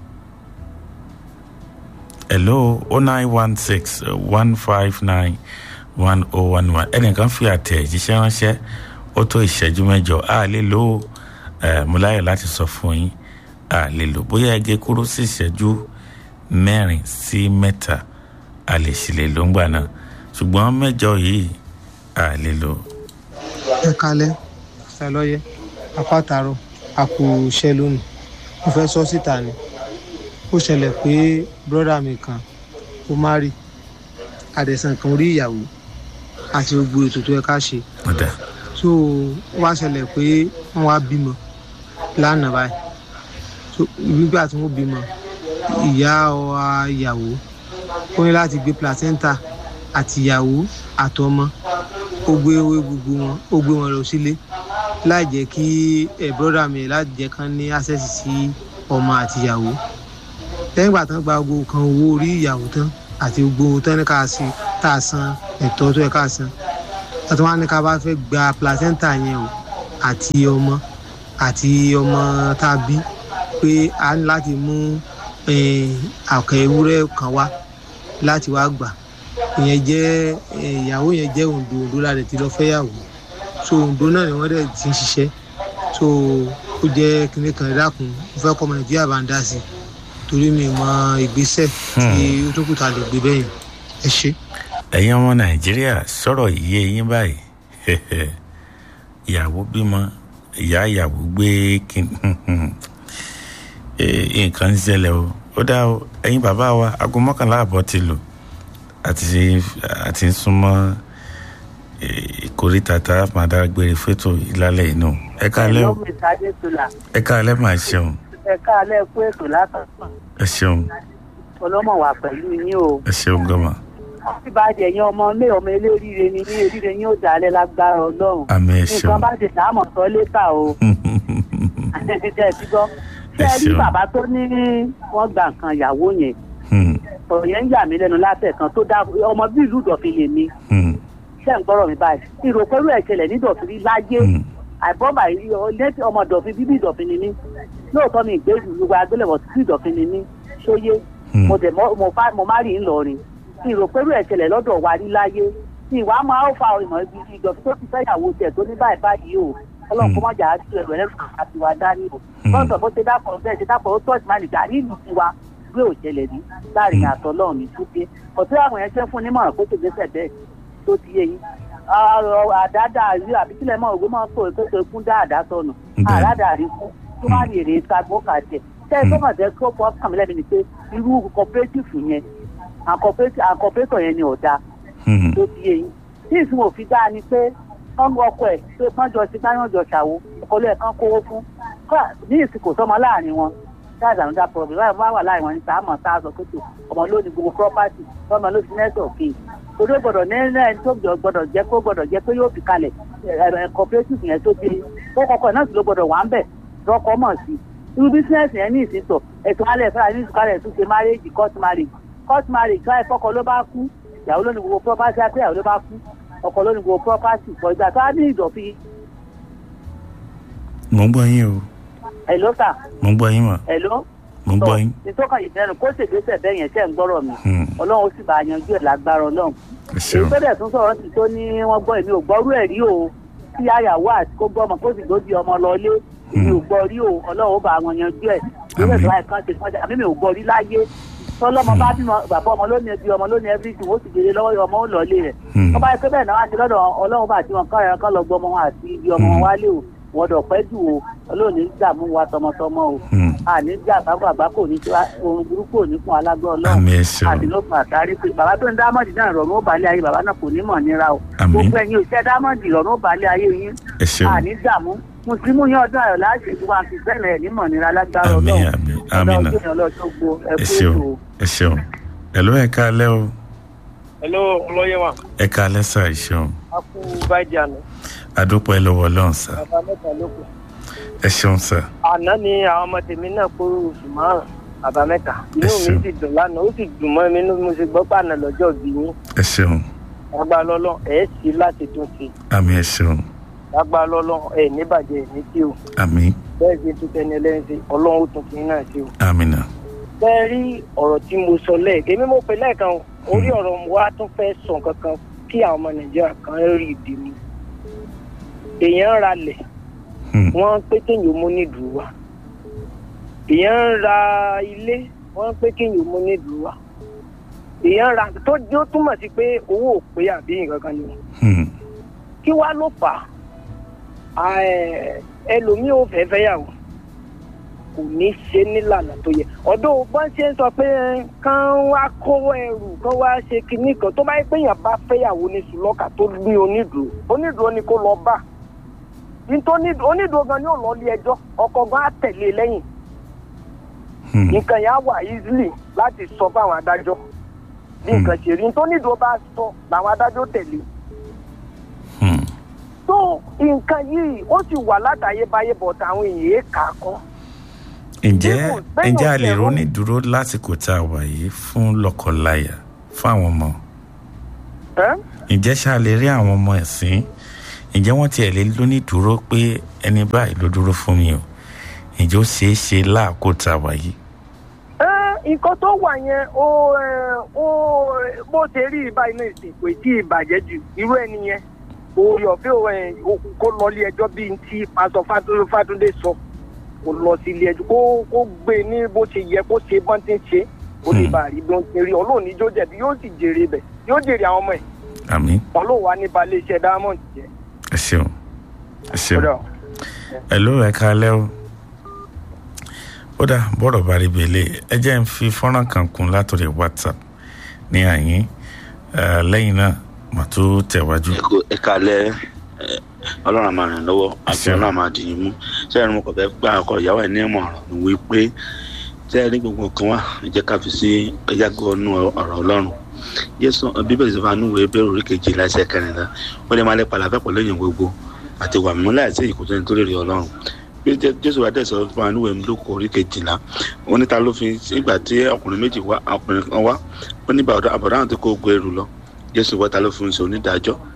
ẹ̀ló o nine one six one five nine one oh one one ẹnìkan fi àtẹ̀jíṣẹ́ ránṣẹ́ ó tó ìṣẹ́jú mẹ́jọ a lè lò ó mo láyọ̀ láti sọ fún yín a lè lò bóyá ẹgẹ kúrú sí ìṣẹ́jú mẹ́rin sí mẹ́ta a lè sì lè lò ń gbà náà ṣùgbọ́n mẹ́jọ yìí a lè lò. ẹ kalẹ ṣàlọyẹ apátárọ àpò iṣẹ lónìí mo fẹ́ sọ síta ni ó ṣẹlẹ̀ pé bírọ́dà mi kan ó má rí àdẹ̀sán kan orí ìyàwó àti gbogbo ètò tó yẹ ká ṣe so ó wá ṣẹlẹ̀ pé wọ́n wá bímọ lánàá báyìí so nígbà tí wọ́n bímọ ìyá ọ̀ha ìyàwó ó ní láti gbé placenta àti ìyàwó àtọmọ ó gbé ewé gbogbo wọn ó gbé wọn lọ sílé láì jẹ́ kí ẹ̀ bírọ́dà mi láti jẹ́ kán ní access sí ọmọ àti ìyàwó lẹ́yìn ìgbà tán gba gbogbo kan owó orí ìyàwó tán àti gbogbo tán ní ká sí tá a san ẹ̀tọ́ tó yẹ ká san àti wọn á ní ká bá fẹ́ gba placenta yẹn o àti ọmọ àti ọmọ tá a bí pé a ní láti mú àkàn ewúrẹ́ kan wá láti wá gbà ìyẹn jẹ́ ìyàwó yẹn jẹ́ òǹdó òǹdó láti ti lọ fẹ́yàwó so òǹdó náà ni wọ́n dẹ̀ ti ń ṣiṣẹ́ so ó jẹ́ kinní kan dákun mo fẹ́ kọ́ ọmọ nàìjíríà bá ń dá sí i torí mi mọ ìgbésẹ̀ tí ó tó kù tá a lè gbé bẹ́yìn ẹ ṣe. ẹ̀yin ọmọ nàìjíríà sọ̀rọ̀ yìí eyín báyìí ìyàwó bímọ ìyá ìyàwó gbé nǹkan ń ṣẹlẹ̀ o ó dá o ẹ̀yin bàbá wa aago mọ́kànlá àbọ̀ ti lò àti àti súnmọ́ ìkórìtà tá a máa dágbére fétò ìlàlẹ̀ inú ẹ káalẹ́ o ẹ káalẹ́ máa ṣeun ẹ káalẹ́ kú ètò látọ̀tọ̀ ẹ ṣeun ọlọ́mọ wà pẹ̀lú yín o. ẹ ṣeun gọ́mà. bí bá jẹ yan ọmọ ilé ọmọ eléríire ni ní eríire yín ó dalẹ̀ lágbára ọlọ́run. àmì ẹ ṣeun nǹkan bá ti dáàmọ̀ sọ létà o. ṣe ti gbọ́ ṣé ẹ rí bàbá tó ní wọ́n gba nǹkan ìyàwó yẹn. ọ̀rọ̀ yẹn ń yà mí lẹ́nu látẹ̀kan tó dá ọmọ bí ìlú ìdọ̀fin lè mi. ṣé ń gbọ́rọ̀ mi báyìí ìròpẹ́rù ẹ̀ṣẹ̀lẹ̀ ní ìdọ̀fin rí láyé àìbọ́bà yìí ọmọ ìdọ̀fin bíbí ìdọ̀fin ni mí lóòótọ́ mi ìgbé gbogbo agbélẹ̀wọ̀ sí ìdọ̀fin ni mí ṣóyé mo dẹ̀ mọ́- mo bá mo má rí ńlọrin tí ìrò pẹ̀lú ẹ̀ṣẹ̀lẹ̀ lọ́dọ̀ wa rí láyé tí ìwà máa ń fa ìmọ̀ ibi ìjọ tó ti fẹ́yàwó tiẹ̀ tó ní báyìí báyìí o ọlọ́run kó má jà á sí ẹ̀rọ ẹ̀rọ àti wa dání o lọ́sọ̀ bó ṣe dápọ̀ bẹ́ẹ̀ ṣe dápọ̀ ó tọ́jú máa nìgbà ní ìlú tiwa gbé òṣẹlẹ̀ ní láàrin àtọ́ lọ́run ní túbí ọ̀tí àwọn yẹn ṣe fún nímọ̀ràn kó tó gbèsè bẹ́ẹ̀ tó ti yé yín ọ̀rọ̀ àdáda rí àbí kílẹ̀ mọ́ ògbó máa ń sọ èkó tó kún dáadáa sọnù àdáda rí fún tó má rí èrè sagbó kàtẹ tẹ ẹ sọmọ tẹ kó fọ kàmí lẹ́nu ni pé irú cooperative yẹn àkọpẹ́tọ̀ yẹn ni ọ̀dà tó ti yé yín tí ìsìn òfin dáa ni pé wọ́n ọkọ ẹ̀ pé wọ́n jọ sí káyọ̀ jọ ṣàwo ọkọlẹ́ ẹ̀ kan kówó fún Kódà ní ìsìn kò sọmọ láàrin wọn that's another problem báyìí wọ́n wà láàrin wọn ní sàámọ̀ tá a sọ pé tó ọmọ ló ní gbogbo property ọmọ ló ti nẹ́tọ̀ kì í torí ó gbọ́dọ̀ ní ẹni tó gbọ́dọ̀ jẹ́ kó gbọ́dọ̀ jẹ́ pé yóò fi kalẹ̀ ẹ̀ cooperative yẹn tó dé kọ́kọ́kọ́ náà sì ló gbọ́dọ̀ wà ń bẹ̀ lọ́kọ́ mọ̀ sí irú bísíǹsì yẹn ní ìsìntọ̀ ẹ̀tọ́ alẹ́ fẹ́ra ní ìsúkálẹ̀ tún ṣe marriage court marriage court marriage káyọ̀ fọ́kọ ló bá kú ìyàwó ló ní gbogbo property àti ìyàwó ló bá kú ọkọ ló ní gbogbo property for ìgbà tó á ní ìdọ̀fi mo ń gbọ́ yín o ẹ̀ ló tà mo ń gbọ́ yín mà ẹ̀ ló mo ń gbọ́ yín. ìtọ́ka ìdẹ́nu kó ṣègbésẹ̀ bẹ́ẹ̀ yẹn ṣẹ́ ń gbọ́rọ̀ mi ọlọ́run ó sì bá a yanjú ẹ̀ lágbára ọlọ́run ẹ ṣeun èyí tó dẹ̀ tún sọ̀rọ̀ sí tó ní wọ́n gbọ́ èmi ò gbọ́rú ẹ̀ rí o kí àyàwó àti kó gbọ́ ọmọ kó sì gbójú ọmọ lọ lé èmi ò gbọ́ rí o ọlọ́run ó bá wọn yanjú ẹ̀ lórí ẹ̀sọ́ àìkan ṣe fún ọjà àmì mi ò gbọ́ rí láyé tọ́lọ́mọ bá bímọ bàbá ọmọ ló ní ẹbí ọmọ ló ní everything ó sì gbére lọ́wọ́ ọmọ ó lọ lé rẹ̀ wọ́n bá yẹ pé bẹ́ẹ̀ náà wá sí lọ́dọ̀ ọlọ́run bá àti wọn kọ́ ẹ̀rọ kan lọ gbọ́ ọmọ wọn àti ibi ọmọ wọn wálé o wọ́n dọ̀ pẹ́ jù o ọlọ́run ní dààmú wa tọmọtọmọ o àní jà bàbá àbá kò ní tiwa ohun burúkú ò ní fún alágbó ọlọ́run àmì ẹ ṣeun àti ló fún àtàrí pé bàbá tó ń dámọ̀dì náà rọrùn ó balẹ̀ ayé bàbá náà kò ní mọ̀ nira o Àmín. gbogbo ẹ̀yin òṣìṣẹ́ dámọ̀dì rọrùn ó balẹ̀ ayé yín ẹ ṣeun àní dààmú mùsùlùmí yín ọdún ayọ̀ láti ṣe wá fi bẹ́ẹ̀ ẹ̀ ní mọ̀ nira lágbára àmì ọlọ́run àmì àmì nà ọlọ́run ọlọ́jọ́ gbo ẹ ẹ̀kú ṣeun ètò ẹ ṣeun ẹ ló ẹ káalẹ́ o hello ọlọ́yẹ wa ẹ káalẹ́ sà ẹ ṣeun a kú báyìí àná adúpẹ́ lọ́wọ́ ọlọ́run sà bàbá mẹ́ta ló kù ẹ ṣeun sà àná ni àwọn ọmọ tèmi náà kó oṣù márùn bàbá mẹ́ta inú mi ṣeun. sì dùn lánàá ó sì dùn mọ́ mi inú mo sì gbọ́ pàànà lọ́jọ́ bí yín ẹ ṣeun lágbá lọ́lọ́ ẹ̀ sí láti tún sí àmì ẹ ṣeun lágbá lọ́lọ́ ẹ̀ níbàjẹ́ ẹ̀ ní tí o àmì bẹ́ẹ̀ sì tún tẹni ẹlẹ́yìn sí ọlọ́run ó tún fi yín náà sí o. àmì nà bẹ́ẹ̀ rí ọ̀rọ̀ tí mo sọ lẹ́ẹ̀kẹ́ èmi mo pè lẹ́ẹ̀kan o orí ọ̀rọ̀ wa tún fẹ́ sọ kankan kí àwọn ọmọ nàìjíríà kan rí ìdí mi èèyàn ń ralẹ̀ wọ́n pé kéèyàn mú nídùú wa èèyàn ń ra ilé wọ́n pé kéèyàn mú nídùú wa èèyàn ń ra tó tó túmọ̀ sí pé owó ò pé àbí nǹkan kan ni kí wá ló fà á ẹ, ẹlòmíì ò fẹ́ fẹ́yàwó kò ní ṣe nílànà tó yẹ ọdún bọ́n ṣe ń sọ pé kán wá kó ẹrù kán wá ṣe kinní kan tó bá yẹ pé èèyàn bá fẹ́yàwó ní sùlọ́kà tó ní onídùú onídùú ni kó lọ bá nítorí onídùú gan ni ó lọ ilé ẹjọ́ ọkọ gan á tẹ̀lé e lẹ́yìn nǹkan yẹn á wà easily láti sọ fáwọn adájọ́ bí nǹkan ṣe rí nítorí onídùú bá sọ làwọn adájọ́ tẹ̀lé tó nǹkan yìí ó sì wà látàyébáyé bọ̀ táwọn èèyàn kà á kọ́ ǹjẹ́ ǹjẹ́ a lè róní dúró lásìkò tá a wà yìí fún lọ́kọláya fún àwọn ọmọ ǹjẹ́ ṣá lè rí àwọn ọmọ ẹ̀sìn ǹjẹ́ wọ́n tiẹ̀ lè lóní dúró pé ẹni báyìí ló dúró fún mi o ǹjẹ́ ó ṣeé ṣe láàkó tá a wà yìí. nǹkan tó wà yẹn ó ó bó ṣe rí báyìí náà ìsìn kò tí ì bàjẹ́ jù irú ẹni yẹn orí ọ̀fẹ́ kó lọ ilé ẹjọ́ bíi ti pásọ fátúndé sọ kó lọ sí ilé ẹjọ́ kó kó gbé ní bó ṣe yẹ kó ṣe bọ́n ti ń ṣe ó lè bá rí bí wọ́n ti rí ọlọ́ọ̀ni jó jẹ̀bi yóò sì jèrè bẹ̀ yóò jèrè àwọn ọmọ ẹ̀ àmì ọlọ́ọ̀ wa ní balẹ̀ iṣẹ́ diamond jẹ́. ẹ ṣeun ẹ ṣeun ẹ ló ẹ káalẹ́ o ó dà bọ́rọ̀ bá rí bẹ́lẹ̀ ẹ jẹ́ ń fi fọ́nrán kan kún látọ̀rẹ̀ whatsapp ní àyín lẹ́yìn náà mà tó tẹ̀wájú. ẹ kalẹ ọlọ́run àmà rìn lọ́wọ́ àti ọlọ́run àmà dìyìn mú sẹ́yìn mo kàn fẹ́ gbà ọkọ ìyàwó ẹ̀ ní ìmọ̀ràn ni wípé sẹ́yìn ní gbogbo kan wà jẹ́ ká fi sí ẹ̀yàgò ọ̀nù ọ̀rọ̀ ọlọ́run jésù bíbélì sọ fún anúwò ebéèrè orí kejì láìsẹ̀ kẹrìnlá ó lè máa lé palafẹ́ pẹ̀lú èèyàn gbogbo àti wà mímú láìsí ìkùtù ẹni tó lè rí ọlọ́run bí jésù wà dẹ̀ sọ fún anúwò emúlòkọ orí kejìlá ó níta ló fi ìgbà tí ọkùnrin méjì wá ọkùnrin kan wá ó ní àbọ̀dá àwọn tó kó gbé ẹrù lọ jésù wọ́ta ló fún un ṣe onídàájọ́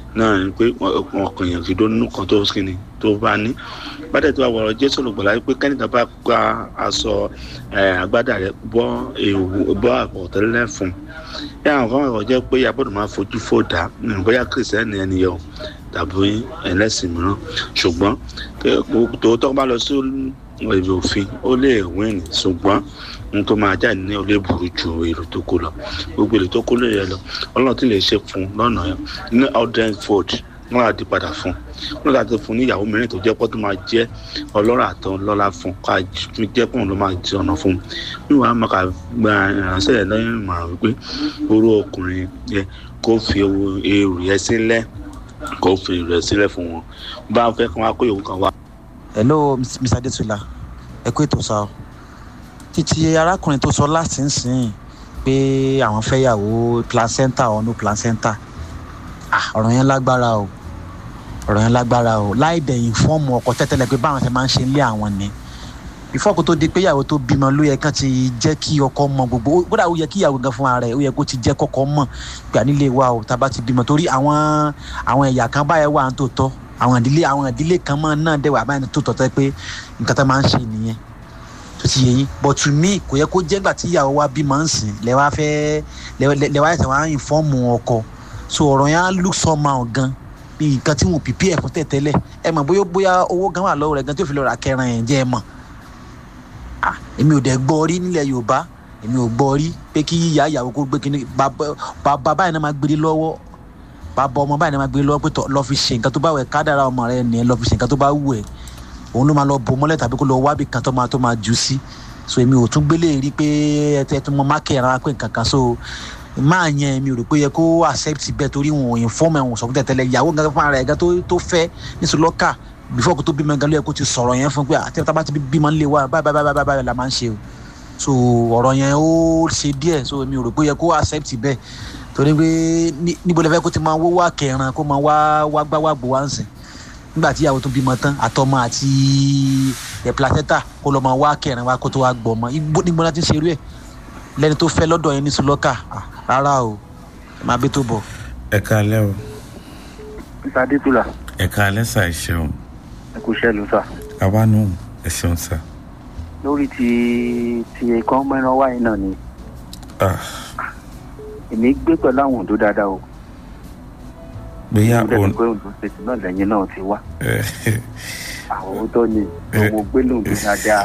náà ni pé ọkàn yẹn kì í dó nínú kan tó kíni tó bá ní bàtẹ̀ tó wà wọ̀rọ̀ jésù olùgbàlà pé kẹ́nìkan bá gba aṣọ agbádá rẹ̀ bọ́ ewu bọ́ àpọ̀tẹ́lẹ̀ fún yà àwọn kan wọ̀ jẹ́ pé abọ́dọ̀ máa fojú fò dá bóyá kìrìsìtẹ́nì ẹni yẹ o tàbí ẹlẹ́sìn mìíràn ṣùgbọ́n tòótọ́ bá lọ sí ìwé òfin ó lè wíìnì ṣùgbọ́n ohun tó máa jáde ní olè burú ju èrò tó kó lọ gbogbo èrò tó kó lè yẹ lọ ọlọ́run tí lè ṣe fún lọ́nà yẹn ní ọdún ford wọn á di padà fún wọn láti fún ní ìyàwó mìíràn tó jẹ́ pọ́ tó máa jẹ́ ọlọ́rọ̀ àtọ́ lọ́la fún ká fi jẹ́ pọ́n ló máa jẹ́ ọ̀nà fún un níwọ̀n á máa kà gba ìránṣẹ́ rẹ̀ lẹ́yìn ìmọ̀ràn wípé orú ọkùnrin yẹ kó fi èrò yẹn sílẹ̀ kó fi èrò yẹn sílẹ̀ fún wọn bá a fẹ́ kí wọ́n á kó ìyòwò kan wá. hello mr adetula ẹ kú ètò sáà títí arákùnrin tó sọ láti ń sìn pé àwọn fẹ́ yàwó placenta or no placenta ọ̀rọ̀ yẹn lágbára o ọ̀rọ̀ yẹn lágbára o láì dẹ̀yìn fọ́ọ̀mù ọkọ̀ tẹ́tẹ́lẹ̀ pé báwọn ṣe máa ń ṣe ilé àwọn ni ìfọ́kù tó di pé ìyàwó tó bímọ ló yẹ kán ti jẹ́ kí ọkọ mọ gbogbo kódà ó yẹ kí ìyàwó gan fún ara ẹ̀ ó yẹ kó ti jẹ́ kọ́kọ́ mọ̀ pé ànílé wa o tá a bá ti bímọ torí àwọn àwọn ẹ̀yà kan báyẹn wà ń tó tọ́ àwọn ìdílé àwọn ìdílé kan mọ́ náà dẹ̀ wà báyẹn tó tọ́ tẹ́ pé nǹkan tó máa ń ṣe nìyẹn tó ti yẹ yín but to me kò yẹ kó jẹ́ gbà tí ìyàwó wa bímọ ń sìn lẹ́wà fẹ́ lẹ́wà ẹ̀sẹ̀ wa ń fọ́ọ̀mù ọkọ so ọ̀rọ̀ yẹn á look somehow gan bí nǹkan tí wọn pìpì ẹ̀ fún tẹ̀tẹ́lẹ̀ ẹ mọ̀ bóyá bóyá owó gan wà lọ́wọ́ rẹ̀ gan tó fi lọ́ọ́ ra kẹran yẹn jẹ́ ẹ mọ̀ ah èmi ò dẹ̀ gbọ́ rí nílẹ̀ yorùbá èmi ò gbọ́ rí pé kí ìyá ìyàwó kó gbé kíní bàbá báyìí náà máa gbé lọ́wọ́ bàbá ọmọ báyìí náà máa gbé lọ́wọ́ pé lọ́ọ́ fi ṣe nǹkan tó bá wẹ̀ kádàrà ọmọ rẹ̀ nìyẹn lọ́ọ́ fi ṣe nǹkan tó bá wù ẹ́ òun ló máa lọ bò mọ́lẹ̀ tàbí kó lọ wábì kan tó máa tó máa jù sí so èmi ò tún gbélé rí pé ẹ tẹ́ tún mọ mákẹ́ ara pé nǹkan kan so máa yẹn mi ò rò pé yẹ kó accept bẹ́ẹ̀ torí wọn ò inform ẹ̀ wọn sọ fún tẹ̀tẹ̀lẹ̀ ìyàwó nǹkan fún ara ẹ̀ gan tó fẹ́ nísòlọ́kà before kó tó bímọ gan ló yẹ kó ti sọ̀rọ̀ yẹn fún pé àti tá bá ti bímọ ńlẹ̀ wa báyìí báyìí báyìí báyìí la máa ń ṣe o so ọ̀rọ̀ yẹn ó ṣe díẹ̀ so mi ò rò pé yẹ kó accept bẹ́ẹ̀ torí pé níbo lẹ fẹ́ kó ti máa wó wá kẹran kó máa wá wá gbá wá gbó wá ń sìn nígbà tí ìyàwó tó bímọ tán àtọmọ àti ẹ placenta kó lọ máa wá kẹrin wá kó tó wá gbọmọ nígbà láti ṣerú ẹ lẹni tó fẹ́ lọ́dọ̀ yẹn ní sùlọkà rárá o ẹ máa bí tó bọ̀. ẹ káalẹ́ o. mr adétúlà. ẹ káalẹ́ sà ẹ ṣeun. ẹ kò ṣẹlú sà. àwa nù ẹ ṣeun sà. lórí ti ti ẹ̀kọ́ mẹ́ran wáyé náà ni. èmi gbé pẹ̀lú àwọn òǹdó dáadáa o bóyá òun pé ondo state náà lẹ́yìn náà ti wá àwọn tó ní gbogbo gbólóhùn dáadáa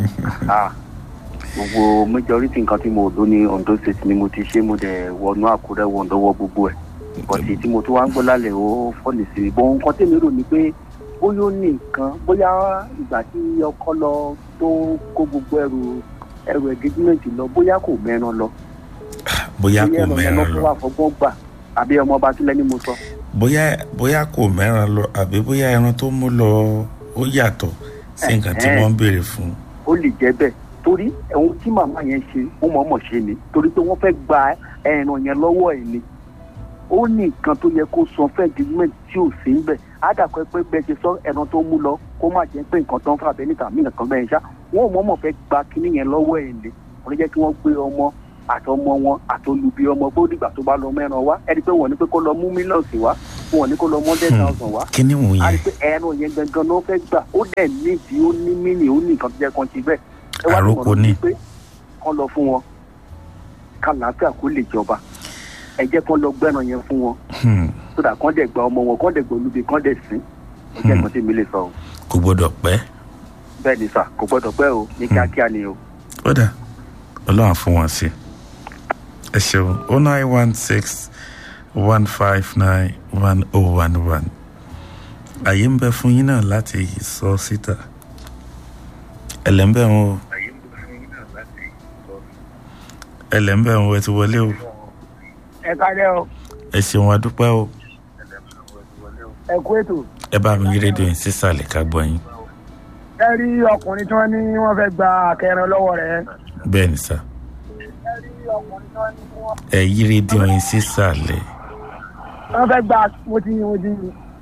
gbogbo majority nǹkan tí mo dó ní ondo state ni mo ti ṣe mo dẹ̀ wọnú àkúrẹ́ wọ̀ ǹdọ́wọ́ gbogbo ẹ̀ bọ̀tì tí mo tún wá ń gbọ́ lálẹ́ ó fọ́ọ̀lì sí i bọ́n nǹkan tèmi rò ní pé bóyá ó ní nǹkan bóyá ìgbà tí ọkọ lọ tó kó gbogbo ẹrù ẹrù engagement lọ bóyá kò mẹ́ran lọ bóyá kò mẹ́ran lọ bóyá ẹ̀rọ yẹn lọ́ fọgbọ́n gbà àbí ọmọ ọba sílẹ̀ ni mo sọ bóyá bóyá kò mẹ́ran lọ àbí bóyá ẹran tó mú lọ ó yàtọ̀ sí nǹkan tí wọ́n ń béèrè fún. ó lè jẹ́ bẹ́ẹ̀ torí ẹ̀hún tí màmá yẹn ṣe ó mọ̀ọ́mọ̀ ṣe ni torí pé wọ́n fẹ́ gba ẹran yẹn lọ́wọ́ ẹ̀ ni ó ní nǹkan tó yẹ kó san fẹ́ agreement tí ò sí níbẹ̀ àdàkọ pé bẹ́ẹ̀ ṣe sọ ẹran tó mú lọ kó má jẹ́ pé nǹkan tó ń fà bẹ́ẹ̀ níta mí nǹkan bẹ́ẹ̀ ṣá wọ́n mọ̀ọ́mọ̀ fẹ́ gba kinní yẹn lọ́wọ́ ẹ̀ ni wọ́n jẹ́ kí wọ́n gbé ọmọ àtọmọ wọn àtolùbí ọmọ bó dìgbà tó bá lọ mẹ́ran wá ẹni pé wọ́n ní pé kó lọ mú mílíọ̀nù wá wọn ní kó lọ mọ́ ten thousand wá. kí ni wọ́n a rí yẹn pé ẹran yẹn gangan ló fẹ́ gbà ó dẹ̀ ní ìdí ó ní mínì ó ní nǹkan tó jẹ́ kan ti bẹ́ẹ̀. ẹ wá Àròkọ lọ́rọ̀ ni. bíi pé kán lọ fún wọn kàlàáfíà kó lè jọba ẹ jẹ́ kán lọ gbẹ́ran yẹn fún wọn Hmm, sódà kán dẹ̀ gba ọmọ wọn kán dẹ̀ gba olúbi kán dẹ̀ sìn ó jẹ́ nǹkan tí mi lè sọ o kò gbọdọ̀ pẹ́ bẹ́ẹ̀ ni sà kò gbọ́dọ̀ pẹ́ o ní kíákíá ni o. ó dà ọlọ́run fún wọn sí ẹ ṣeun o nine one six one five nine one oh one one àyè ń bẹ fún yín náà láti sọ síta ẹlẹ́ńbẹ̀ wọn o ẹlẹ́ńbẹ̀ wọn ẹ ti wọlé o ẹ kálẹ́ o ẹ ṣeun adúpẹ́ o ẹ kú ètò ẹ bá mi yí rédíò yín sísàlẹ̀ ká gbọ́ yín ẹ rí ọkùnrin tí wọ́n ní wọ́n fẹ́ gba akẹrin lọ́wọ́ rẹ̀ bẹ́ẹ̀ ni sá ẹ yí rédíò yín sísàlẹ̀ wọ́n fẹ́ gba mo ti mo ti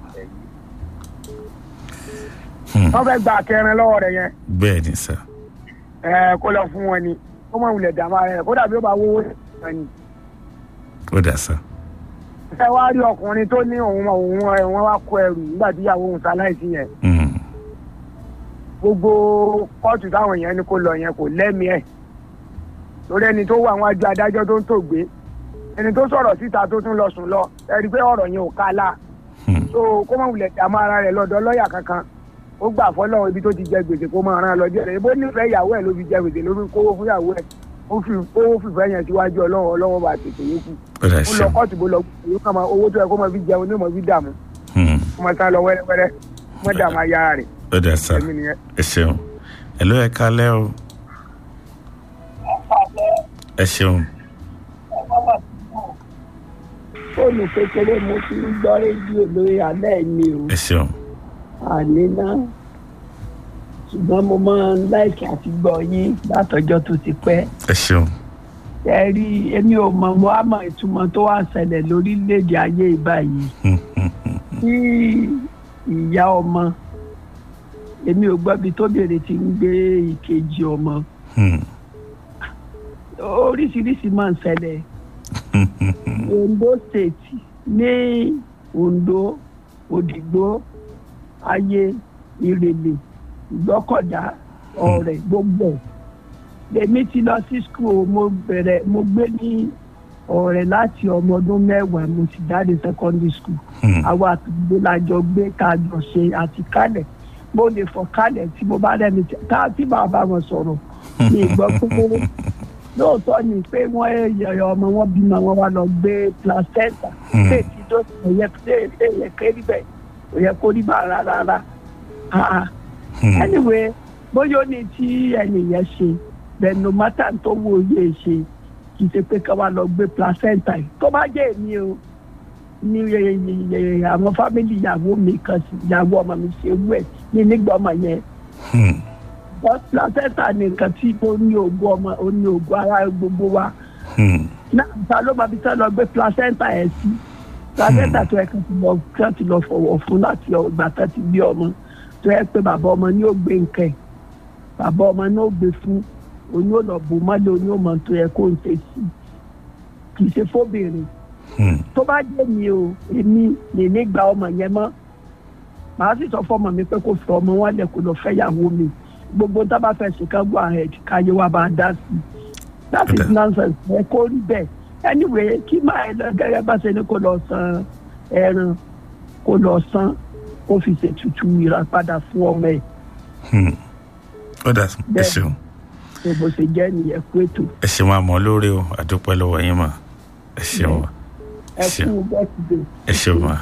Hmm, wọ́n fẹ́ gba akẹrin lọ́wọ́ rẹ̀ yẹn bẹ́ẹ̀ ni sá ẹ kó lọ fún wọn ni ó mọ̀ wulẹ̀ dàmú ara rẹ̀ kó dàbí ó bá wówó wọn ni ó dà sá ẹ wá rí ọkùnrin tó ní òun òun ẹ wọn wá kó ẹrù nígbà tí ìyàwó òun ṣaláìsí yẹn gbogbo kóòtù táwọn yẹn ní kó lọ yẹn kò lẹ́mìí ẹ̀ lórí ẹni tó wà wọn àjọ adájọ́ tó ń tògbé ẹni tó sọ̀rọ̀ síta tó tún lọ sùn lọ ẹ rí i pé ọ̀rọ̀ yẹn ò ká la so kó mọ̀ wulẹ̀ dààmú ara rẹ̀ lọ́dọ̀ lọ́ọ̀yà kankan ó gbà fọlọ́run ibi tó ti jẹ gbèsè kó máa rán an lọ jẹ́ rẹ̀ bó nífẹ̀ẹ́ ìyàwó ẹ̀ ló fi jẹ gbèsè lórí kówó fún ìyàwó ẹ̀ ó fi owó fìfẹ́ yẹn síwájú ọlọ́run ọlọ́run bá tètè yókù ó lọ kóòtù bó lọ yóò kàn máa owó tó yẹ kó máa fi jẹun ní máa fi dààmú kó máa sá lọ wẹ́rẹ́wẹ́rẹ́ kó máa dààmú ayá rẹ̀ ó dà sá ẹ ṣeun ẹ ló yẹ ká lẹ́ o ẹ ṣeun. fóònù kékeré mo ti ń gbọ́ rédíò lórí alẹ́ mi o ẹ ṣeun. àní náà ṣùgbọ́n mo máa ń láìkí àti gbọ́ yín látọjọ́ tó ti pẹ́. ẹ ṣeun. ẹ rí èmi ò mọ̀ mo á mọ ìtumọ̀ tó wà ṣẹlẹ̀ lórílẹ̀‐èdè ayé ìbáyìí. tí ìyá ọmọ èmi ò gbọ́ bí tóbìnrin ti ń gbé ìkejì ọmọ. oríṣiríṣi máa ń ṣẹlẹ̀. ondo state ní ondo òdìgbò ayé ìrèlè ìgbọ́kọ̀dá ọ̀rẹ́ gbogbo lèmi ti lọ sí school mo bẹ̀rẹ̀ mo gbé ní ọ̀rẹ́ láti ọmọ ọdún mẹ́wàá mo sì jáde secondary school àwa àtúgbò lájọ gbé kájọ ṣe àti kálẹ̀ mo lè fọ kálẹ̀ tí mo bá rẹ́ni tá tí bàbá wọn sọ̀rọ̀ ní ìgbọ́ pé lóòótọ́ ni pé wọ́n yẹ ọmọ wọn bímọ wọn wá lọ gbé placenta pé tí tó yẹ kérí bẹ́ẹ̀ kò yẹ kó rí bá rárá rárá anyway bóyá ó ní tí ẹnìyẹn ṣe bẹ́ẹ̀ no matter tó wo yé ṣe kì í ṣe pé ká wá lọ gbé placenta yìí tó bá jẹ́ èmi o ní àwọn fámìlì ìyàwó mi kan sí ìyàwó ọmọ mi ṣe wú ẹ̀ ní nígbà ọmọ yẹn placenta ni nǹkan tí ó ní ògùn ọmọ ó ní ògùn ara gbogbo wa náà ta ló máa fi sẹ́ lọ gbé placenta ẹ̀ sí placenta tó ẹ̀ kan ti lọ fọwọ́ fún láti ọgbà tó ti bí ọmọ tó yẹ pé bàbá ọmọ ní ó gbé nǹkan ẹ bàbá ọmọ ní ó gbé fún oyún ọ̀nà bò mọ́lẹ̀ oyún ọmọ tó yẹ kó ń ṣe sí kì í ṣe fóbìnrin tó bá jẹ́ mi o èmi lè ní gba ọmọ yẹn mọ́ màá sì sọ fọmọ mi pé kó fọ ọmọ wọn lẹ kó lọ fẹ́ yàwó mi gbogbo tá a bá fẹ́ ṣe ká go ahead káyé wa bá dá sí i that is nonsense ẹ kó rí bẹ́ẹ̀ anyway kí máa ẹ lọ gẹ́gẹ́ bá ṣe ní kó lọ san ẹran kó lọ san kó fi ṣètùtù ìràpadà fún ọmọ ẹ. ó dà ẹ ṣeun. ṣe bó ṣe jẹ́ nìyẹn kú ètò. ẹ ṣeun àmọ́ lórí o àdúpẹ́ lọ́wọ́ yín mà ẹ ṣeun wa. ẹ kú bẹ́ẹ̀dé. ẹ ṣeun wa.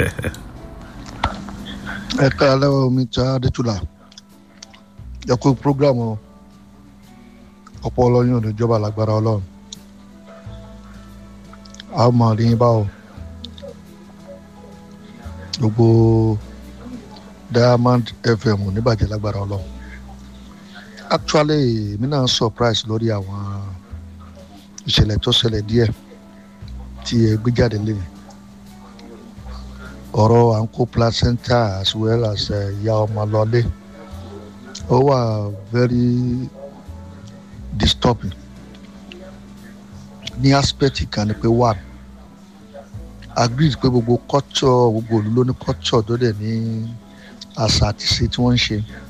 ẹ ká lẹ́wọ̀ mi ta adétúlà ẹ kú programu ọ̀pọ̀ ọlọ́yún oníjọba lágbára ọlọ́run a ó mọ̀ rí báwo gbogbo diamond fm oníbàjẹ́ lágbára ọlọ́run actually èmi náà surprise lórí àwọn ìṣẹ̀lẹ̀ tó ṣẹlẹ̀ díẹ̀ tí ẹ gbé jáde lẹ́yìn ọ̀rọ̀ à ń kó placenta as well as ìyá ọmọ lọlé ó wà very disturbing ní aspect kan ni pé one agreed pé gbogbo culture gbogbo òlu ló ní culture tó dẹ̀ ní àṣà àti ṣe tí wọ́n ń ṣe